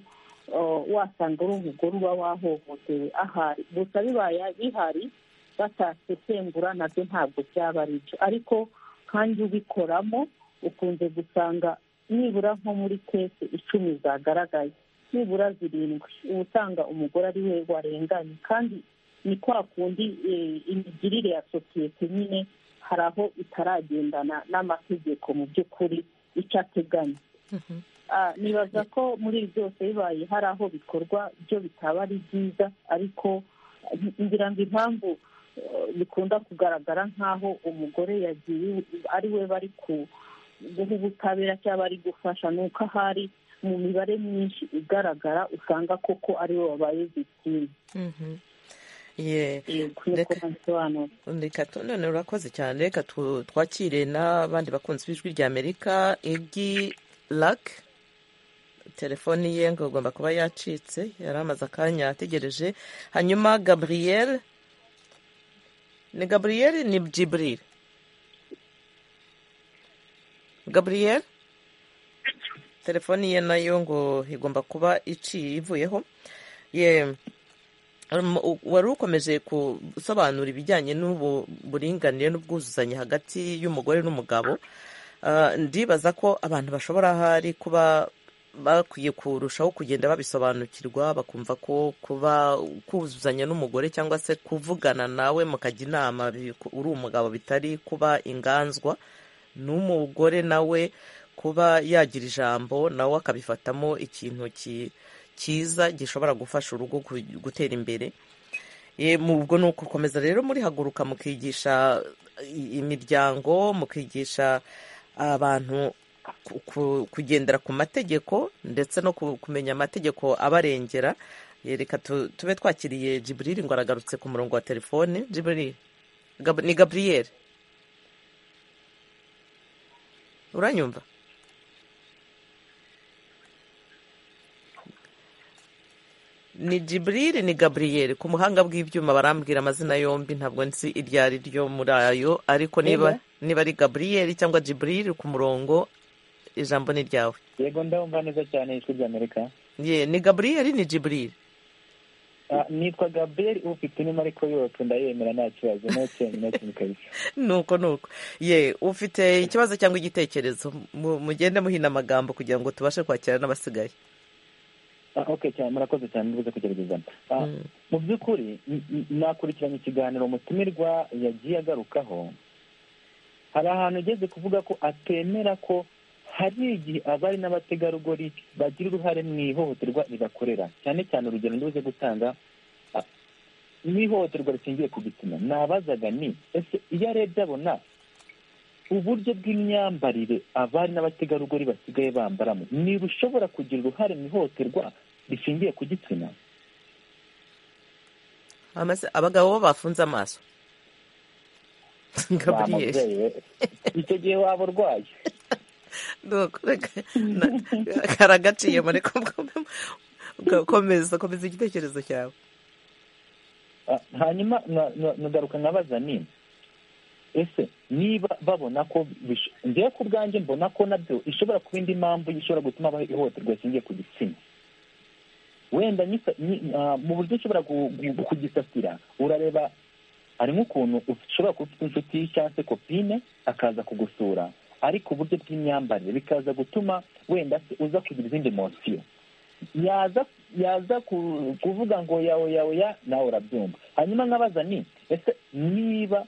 wasanga uri umugore uba wahohotewe ahari gusa bibaye bihari batasesengura nabyo ntabwo byaba ari byo ariko kandi ubikoramo ukunze gusanga nibura nko muri kese icumi zagaragaye nibura zirindwi uba usanga umugore ari we warenganye kandi ni kwa kundi imigirire ya sosiyete nyine hari aho itaragendana n'amategeko mu by'ukuri icyo ateganya nibaza ko muri ibi byose bibaye hari aho bikorwa byo bitaba ari byiza ariko ngira ngo impamvu bikunda kugaragara nk'aho umugore yagiye ari we bari guha ubutabera cyangwa bari gufasha ni uko ahari mu mibare myinshi igaragara usanga koko ari we wabaye victime reka none urakoze cyane reka twakire n'abandi bakunzi b'ijwi rya amerika egi rake telefoni ye ngo agomba kuba yacitse yari amaze akanya ategereje hanyuma gaburiyeri ni gaburiyeri ni jiburiri gaburiyeri telefoni ye nayo ngo igomba kuba iciye ivuyeho yewe wari ukomeje gusobanura ibijyanye n'uburinganire n'ubwuzuzanye hagati y'umugore n'umugabo ndibaza ko abantu bashobora ahari kuba bakwiye kurushaho kugenda babisobanukirwa bakumva ko kuba kuzuzanya n'umugore cyangwa se kuvugana nawe mukajya inama uri umugabo bitari kuba inganzwa n'umugore nawe kuba yagira ijambo nawe akabifatamo ikintu cyiza gishobora gufasha urugo gutera imbere ubwo ni ugukomeza rero muri haguruka mukigisha imiryango mukigisha abantu kugendera ku mategeko ndetse no kumenya amategeko abarengera reka tube twakiriye jiburiri ngo aragarutse ku murongo wa telefone jiburiri ni gaburiyeri uranyumva ni jiburiri ni gaburiyeri ku muhanga bw'ibyuma barambwira amazina yombi ntabwo nzi iryo ari ryo muri ayo ariko niba niba ari gaburiyeri cyangwa jiburiri ku murongo ijambo ni ryawe yego ndabumva neza cyane ijwi rya amerika ye ni gaburiyeri ni jiburiri nitwa gaburiyeri ufite inema ariko yose ndayemera nta kibazo nta cyemezo kintu kabisa nuko nuko ye ufite ikibazo cyangwa igitekerezo mugende muhina amagambo kugira ngo tubashe kwakira n'abasigaye ok cyane murakoze cyane mbibuze kugerageza mu by'ukuri nakurikiranye ikiganiro umutumirwa yagiye agarukaho hari ahantu ugeze kuvuga ko atemera ko hari igihe abari n'abategarugori bagira uruhare mu ihohoterwa ribakorera cyane cyane urugero nduze gutanga mu ihohoterwa rishingiye ku gitsina nabazaga ni ese iyo arebye abona uburyo bw'imyambarire abari n'abategarugori basigaye bambaramo niba ushobora kugira uruhare mu ihohoterwa rishingiye ku gitsina Amaze- abagabo bo bafunze amaso gaburiyeri bamuzewe icyo gihe waba urwaye Nuko reka na- karagaciyemo reka mbwombe- ko- komeza komeza igitekerezo cyawe Ah, hanyuma nka- nka- nkagaruka nkabaza nini ese niba babona ko bish- njyewe ku bwanjye mbona ko nabyo ishobora kuba indi mpamvu ishobora gutuma habaho ihohoterwa rishingiye ku gitsina wenda nyisa- nyi- ah, mu buryo ushobora gu- gu- kugisasira urareba hari nk'ukuntu ushobora kuba ufite inshuti cyangwa se kopine akaza kugusura ariko uburyo bw'imyambarire bikaza gutuma wenda se uza kugira izindi mosiyo yaza yaza ku- kuvuga ngo yawe yawe ya nawe urabyumva hanyuma nkabaza ni ese niba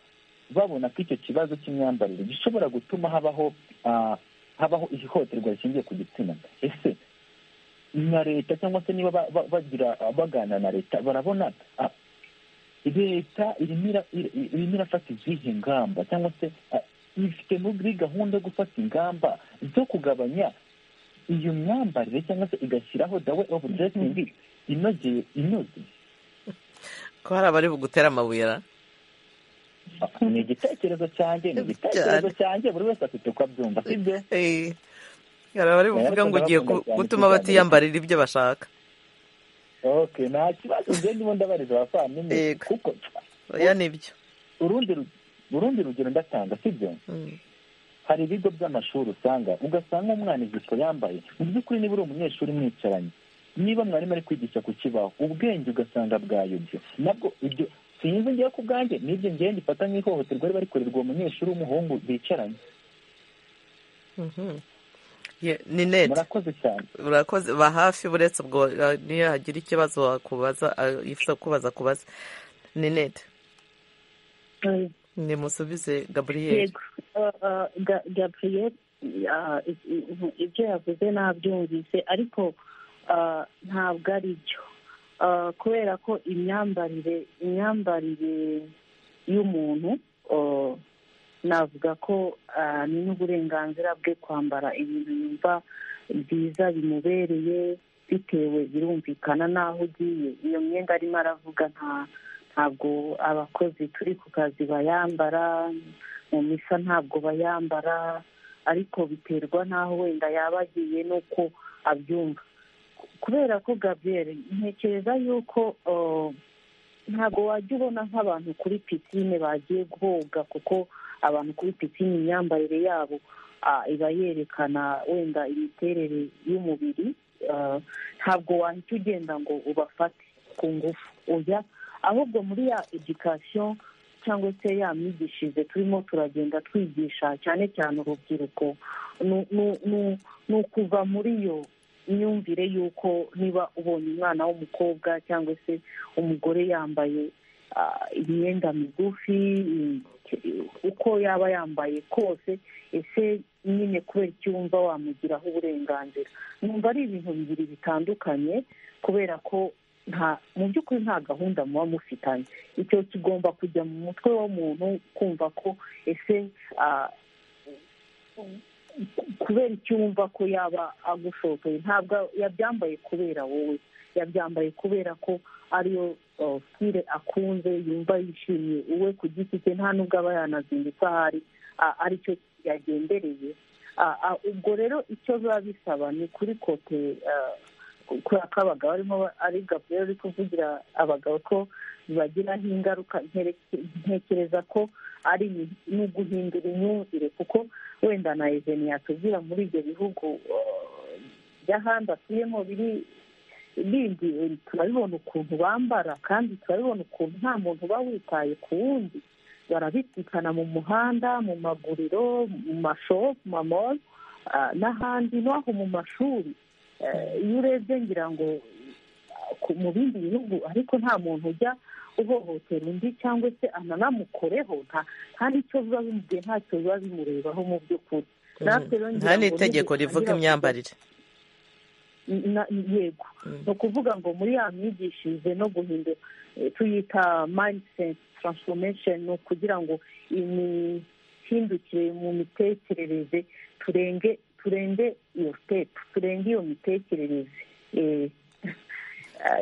babona ko icyo kibazo cy'imyambarire gishobora gutuma habaho ah, habaho ihohoterwa rishingiye ku gitsina ese na leta cyangwa se niba ba- ba- bagira baganira na leta barabona ah, leta irimo ira- ir- irimo irafata izihe ngamba cyangwa se ah, ifite muri gahunda yo gufata ingamba zo kugabanya iyo myambarire cyangwa se igashyiraho dawe ofu dressingi inogeye inoze ko hari abari bugutera amabuye ra ni igitekerezo cyanjye ni igitekerezo cyanjye buri wese afite uko abyumva sibyo Eh, hari abari buvuga ngo ugiye ku- gutuma batiyambarira ibyo bashaka ok nta kibazo njye ndimo ndabariza abavandimwe Yego. kuko oya nibyo urundi ru- urundi rugero ndatanga sibyo Mm. hari ibigo by'amashuri usanga ugasanga umwana ijipo yambaye mu by'ukuri niba uri umunyeshuri mwicaranye niba mwarimu ari kwigisha ku kibaho ubwenge ugasanga bwayobye nabwo ibyo sinzi ngewe ku bwanjye n'ibyo ngewe ngifata nk'ihohoterwa riba rikorerwa uwo munyeshuri w'umuhungu bicaranye Mhm. Ye- ni neti murakoze cyane urakoze ba hafi uretse ubwo eh, niyo hagira ikibazo wakubaza eh, yifuza kubaza kubaza ni neti Eh, nimusubize gaburiyeri yego Eh, eh, Ga- gabriel ah, i- i- ibyo yavuze nabyumvise ariko ah, ntabwo ari byo Ah, kubera ko imyambarire imyambarire y'umuntu oh, navuga ko ah, ni n'uburenganzira bwe kwambara ibintu yumva byiza bimubereye bitewe birumvikana n'aho ugiye iyo myenda arimo aravuga nta ntabwo abakozi turi ku kazi bayambara mu misa ntabwo bayambara ariko biterwa n'aho wenda yaba agiye n'uko abyumva kubera ko gabriel ntekereza yuko uh, ntabwo wajya ubona nk'abantu kuri pisine bagiye koga kuko abantu kuri pisine imyambarire yabo ah, iba yerekana wenda imiterere y'umubiri ah, ntabwo wahita ugenda ngo ubafate ku ngufu oya ahubwo muri ya edikasiyo cyangwa se ya myigishirize turimo turagenda twigisha cyane cyane urubyiruko ni- ni- ni- ni ukuva muri iyo myumvire y'uko niba ubonye umwana w'umukobwa cyangwa se umugore yambaye ah, imyenda migufi i- uko yaba yambaye kose ese nyine kubera icyo wumva wamugiraho uburenganzira numva ari ibintu bibiri bitandukanye kubera ko nta mu by'ukuri nta gahunda muba mufitanye icyo kigomba kujya mu mutwe w'umuntu kumva ko ese ah, kubera icyo wumva ko yaba agushokeye ntabwo yabyambaye kubera wowe yabyambaye kubera ko ariyo uh, style akunze yumva yishimiye uwe ku giti cye nta nubwo aba yanazindutse ahari ah, aricyo yagendereye Ah, ah, ubwo rero icyo biba bisaba ni kuri kote ah, kubera ko abagabo arimo ba- ari gabriel uri kuvugira abagabo ko bibagiraho ingaruka nkere- ntekereza ko ari ni- ni uguhindura imyumvire kuko wenda na eveni yatubwira muri ibyo bihugu eh, by'ahandi atuyemo biri bindi eh, turabibona ukuntu bambara kandi turabibona ukuntu nta muntu uba witaye ku wundi barabisikana mu muhanda mu maguriro mu mashopu mu mamoro ah, n'ahandi n'aho mu mashuri Eh, iyo urebye ngira ngo ah, ku- mu bindi bihugu ariko nta muntu ujya uhohotera undi cyangwa se ananamukoreho nta kandi icyo biba bimubwiye ntacyo biba bimurebaho mu by'ukuri natwe rero ngira nta ngo n'itegeko rivuga nidutangira imyambarire na- yego Mm. ni ukuvuga ngo muri ya myigishirize no guhindura eh, tuyita mindset transformation ni ukugira ngo imi imihindukire mu mitekerereze turenge turenge iyo sitepu turenge iyo mitekerereze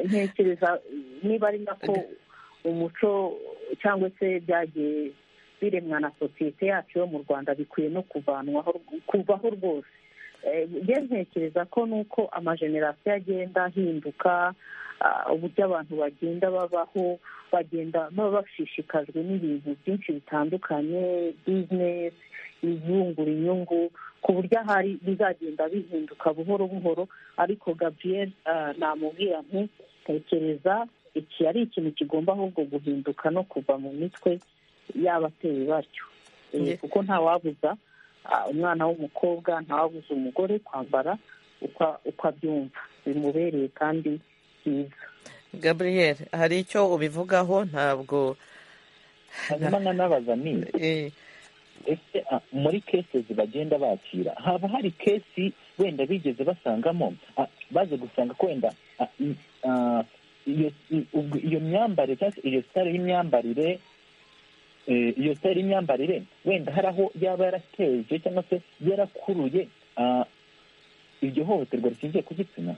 ntekereza niba ari nako umuco cyangwa se byagiye biremwa na sosiyete yacu yo mu rwanda bikwiye no kuvanwaho kuvaho rwose ntekereza ko nuko amajenerasiyo agenda ahinduka uburyo abantu bagenda babaho bagenda baba bashishikajwe n'ibintu byinshi bitandukanye bizinesi izungura inyungu ku buryo ahari bizagenda bihinduka buhoro buhoro ariko gabriel namubwira nti tekereza iki ari ikintu kigomba ahubwo guhinduka no kuva mu mitwe y'abateye batyo kuko ntawabuza umwana w'umukobwa ntawabuze umugore kwambara uko abyumva bimubereye kandi byiza gabriel hari icyo ubivugaho ntabwo hanyuma nanabaza niba ese muri kesezi bagenda bakira haba hari kesi wenda bigeze basangamo baze gusanga ko wenda iyo myambarire cyangwa se iyo sitari y'imyambarire iyo sitari y'imyambarire wenda hari aho yaba yarateje cyangwa se yarakuruye iryo hohoterwa rishingiye ku gitsina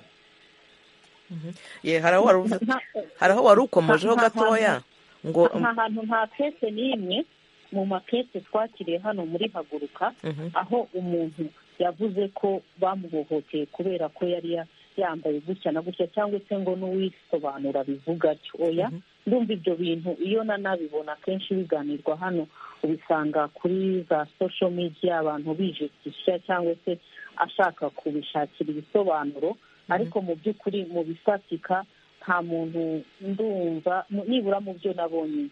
hari aho wari ukomojeho gatoya ngo nta hantu nta kese n'imwe mu makese twakiriye hano muri haguruka aho umuntu yavuze ko bamuhohoteye kubera ko yari yambaye gutya na gutya cyangwa se ngo n'uwisobanura bivuga atyo oya ndumva ibyo bintu iyo nanabibona akenshi biganirwa hano ubisanga kuri za sosho midiya abantu bijekisha cyangwa se ashaka kubishakira ibisobanuro ariko mu by'ukuri mu bifatika nta muntu ndumva nibura mu byo nabonye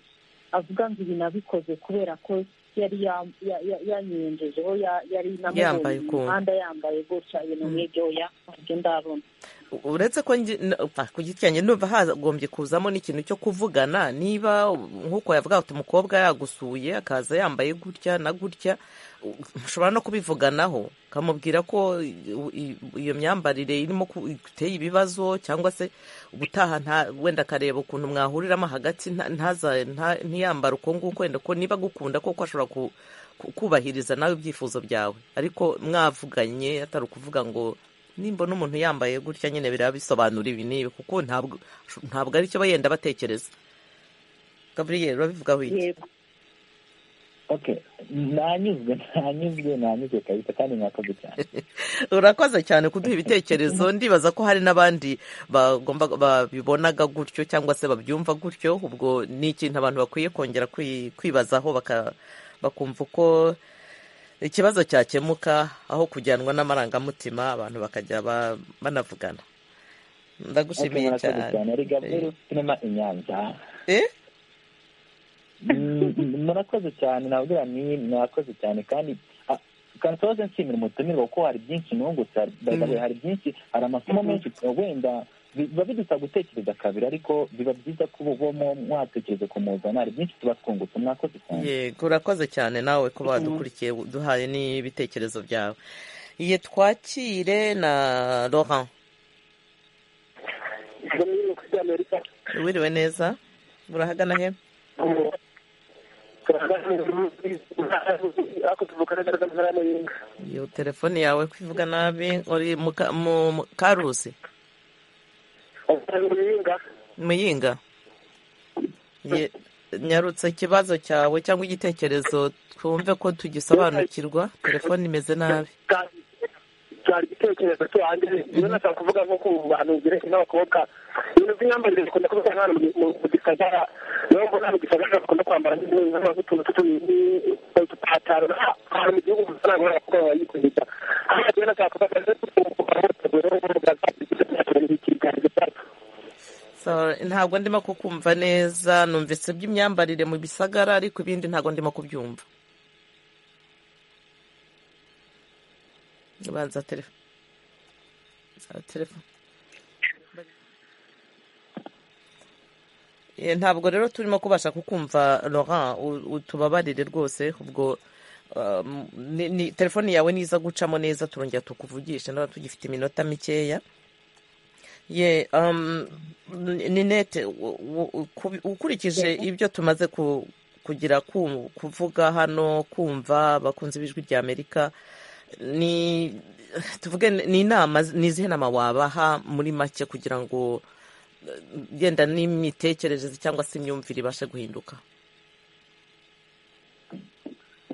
avuga ngo ibi nabikoze kubera ko yari yanyenjejeho yari namubonye mu muhanda yambaye gutya ibintu nk'ibyo ntabyo ndabona uretse ko ku giti cyanjye ndumva hagombye kuzamo n'ikintu cyo kuvugana niba nk'uko yavuga ati umukobwa yagusuye akaza yambaye gutya na gutya mushobora no kubivuganaho ukamubwira ko iyo myambarire irimo iteye ibibazo cyangwa se ubutaha wenda akareba ukuntu mwahuriramo hagati ntiyambara uko nguko wenda ko niba agukunda koko ashobora kubahiriza nawe ibyifuzo byawe ariko mwavuganye atari ukuvuga ngo nimba n'umuntu yambaye gutya nyine biraba bisobanura ibi n'ibi kuko ntabwo ari cyo yenda batekereza gaburiyeri urabivugaho iki nanyuzwe nanyuzwe nanyuzwe kabisa kandi mwakoze cyane urakoze cyane kuduha ibitekerezo ndibaza ko hari n'abandi babibonaga gutyo cyangwa se babyumva gutyo ubwo ni ikintu abantu bakwiye kongera kwibazaho bakumva uko ikibazo cyakemuka aho kujyanwa n'amarangamutima abantu bakajya banavugana ndagushimiye cyane murakoze cyane nabwira ni mwakoze cyane kandi kansoze nshimira umutumirwa kuko hari byinshi nungutse hari byinshi hari amasomo menshi wenda biba bidusaba gutekereza kabiri ariko biba byiza ko ubuvamo mwatekereza ku muzana hari byinshi tuba twungutse mwakoze cyane yego urakoze cyane nawe ko badukurikiye duhaye n'ibitekerezo byawe iye twakire na laurent wiriwe neza urahagana he iyo telefone yawe kwivuga nabi uri mu karuzi muyinga nyarutse ikibazo cyawe cyangwa igitekerezo twumve ko tugisobanukirwa telefone imeze nabi cyari igitekerezo cyo hanze niba nashaka kuvuga nko ku bantu byerekeye n'abakobwa ibintu by'imyambarire bikunda kuba hano mu gisagara niyo mbona mu gisagara bakunda kwambara nk'utuntu tw'udupataro ahantu mu gihugu gusa ntabwo abakobwa bayikunda aho bagiye nashaka kuvuga ntabwo ndimo kukumva neza numvise by'imyambarire mu bisagara ariko ibindi ntabwo ndimo kubyumva banza telefone ntabwo rero turimo kubasha kukumva laurent utubabarire rwose ubwo telefone yawe niza gucamo neza turongera tukuvugisha niba tugifite iminota mikeya ye ninete ukurikije ibyo tumaze kugira ku- kuvuga hano kumva abakunzi b'ijwi rya amerika ni tuvuge ni inama ni izihe nama wabaha muri make kugira ngo eh, yenda n'imitekerereze cyangwa se imyumvire ibashe guhinduka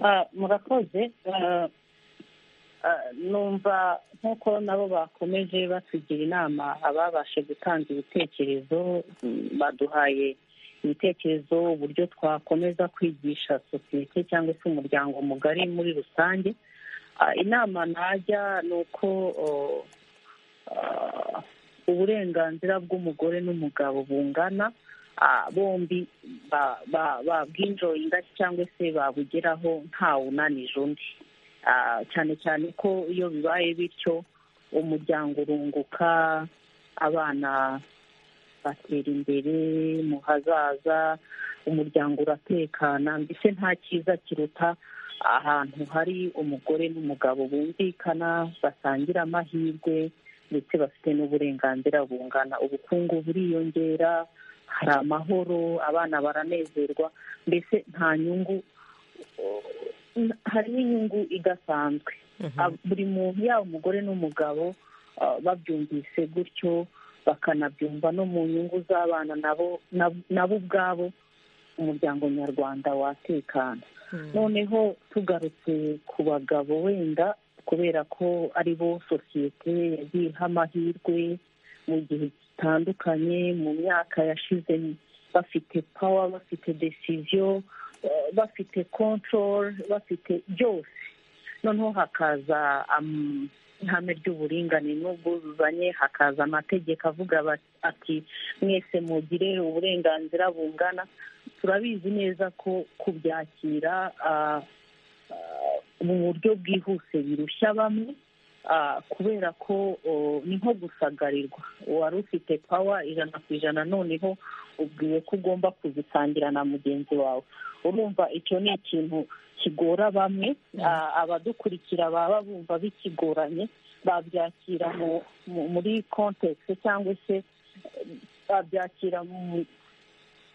Ah, murakoze Ah, ah, numva nk'uko nabo bakomeje batugira inama ababashe gutanga ibitekerezo mm, baduhaye ibitekerezo uburyo twakomeza kwigisha sosiyete cyangwa se umuryango mugari muri rusange Ah, inama najya ni uko oh, ah, uburenganzira bw'umugore n'umugabo bungana ah, bombi ba- ba- babwinjoyinga cyangwa se babugeraho ntawunanije undi Ah, cyane cyane ko iyo bibaye bityo umuryango urunguka abana batera imbere mu hazaza umuryango uratekana mbese nta cyiza kiruta ahantu hari umugore n'umugabo bumvikana basangira amahirwe ndetse bafite n'uburenganzira bungana ubukungu buriyongera hari amahoro abana baranezerwa mbese nta nyungu n- harimo inyungu idasanzwe Ab- buri muntu yaba umugore n'umugabo ah, babyumvise gutyo bakanabyumva no mu nyungu z'abana nabo nab- nabo ubwabo umuryango nyarwanda watekana noneho tugarutse ku bagabo wenda kubera ko ari bo sosiyete yagiye iha amahirwe mu gihe gitandukanye mu myaka yashize bafite pawa bafite desiziyo bafite control bafite byose noneho hakaza am- ihame ry'uburinganire n'ubwuzuzanye hakaza amategeko avuga ba- ati mwese mugire uburenganzira bungana turabizi neza ko kubyakira ah, ah, mu buryo bwihuse birushya bamwe ah, kubera ko oh, ni nko gusagarirwa wari ufite pawa ijana ku ijana noneho ubwiwe ko ugomba kuzisangira na mugenzi wawe urumva icyo ni ikintu kigora bamwe ah, abadukurikira baba bumva bikigoranye babyakira mu- mu- muri kontekisi cyangwa se eh, babyakira mu-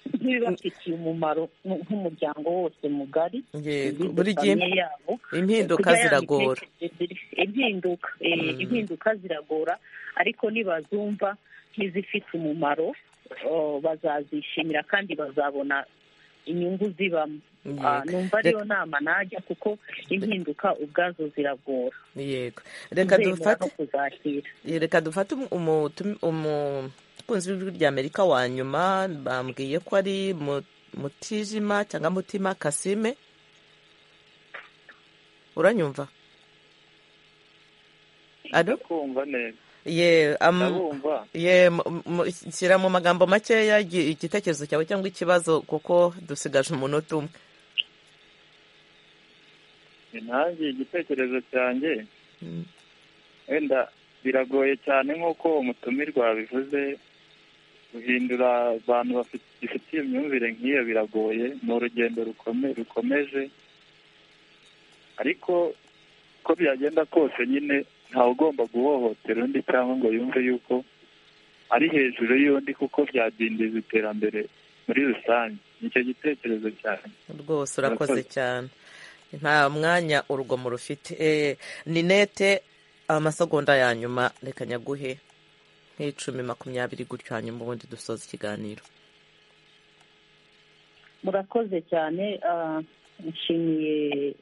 nk'ibibafitiye umumaro mu- nk'umuryango wose mugari Yego, igize buri gihe famiye yabo impinduka Kujya ya ziragora mitekerereze- impinduka eh, Mm. impinduka ziragora ariko nibazumva nk'izifite umumaro oh, bazazishimira kandi bazabona inyungu zibamo Ah, Yego. numva ariyo nama najya kuko impinduka ubwazo ziragora yego reka Kuzemera dufate no kuzakira reka dufate umu- umutu- umukunzi w'ijwi rya amerika wa nyuma bambwiye ko ari mu- mutijima cyangwa mutima kasime uranyumva ado kumva neza ye am- ndabumva ye mu- mu- shyira mu magambo makeya igi- igitekerezo cyawe cyangwa ikibazo kuko dusigaje umunota umwe nanjye igitekerezo cyanjye Mm. wenda biragoye cyane nk'uko umutumirwa yabivuze guhindura abantu bafitiye imyumvire nk'iyo biragoye ni urugendo rukome- rukomeje ariko uko byagenda kose nyine ntawe ugomba guhohotera undi cyangwa ngo yumve yuko ari hejuru y'undi kuko byadindiza iterambere muri rusange nicyo gitekerezo cyane rwose urakoze Murakoze. cyane nta mwanya urugomo rufite Eh, ninete amasegonda ya nyuma reka nyaguhe nk'icumi makumyabiri gutyo hanyuma ubundi dusoza ikiganiro murakoze cyane ah, nshimiye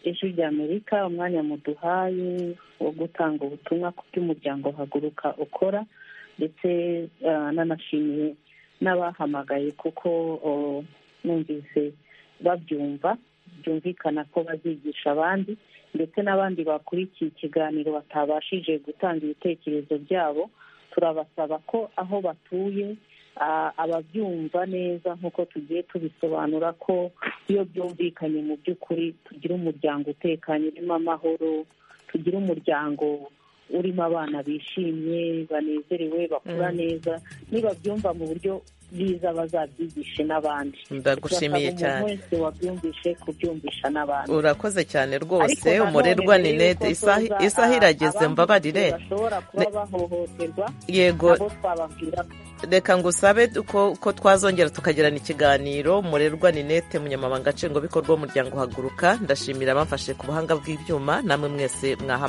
ijwi rya amerika umwanya muduhaye wo gutanga ubutumwa ku by'umuryango haguruka ukora ndetse ah, nanashimiye n'abahamagaye kuko oh, numvise babyumva byumvikana ko bazigisha abandi ndetse n'abandi bakurikiye ikiganiro batabashije gutanga ibitekerezo byabo turabasaba ko aho batuye ah, ababyumva neza nk'uko tugiye tubisobanura ko iyo byumvikanye mu by'ukuri tugira umuryango utekanye urimo amahoro tugira umuryango urimo abana bishimye banezerewe bakura Mm. neza nibabyumva mu buryo biza bazabyigishe n'abandi ndagushimiye Turasaba cyane umuntu wese wabyumvishe kubyumvisha n'abandi urakoze cyane Ariko rwose nanone umurerwa mbere ninete y'uko isaha tuza, isaha ah, irageze abandi mbabarire bashobora kuba bahohoterwa yego nabo twababwira reka ngusabe ko ko twazongera tukagirana ikiganiro murerwa ninete munyamabanga nshingwabikorwa w'umuryango uhaguruka ndashimira abamfashe ku buhanga bw'ibyuma namwe mwese mwaha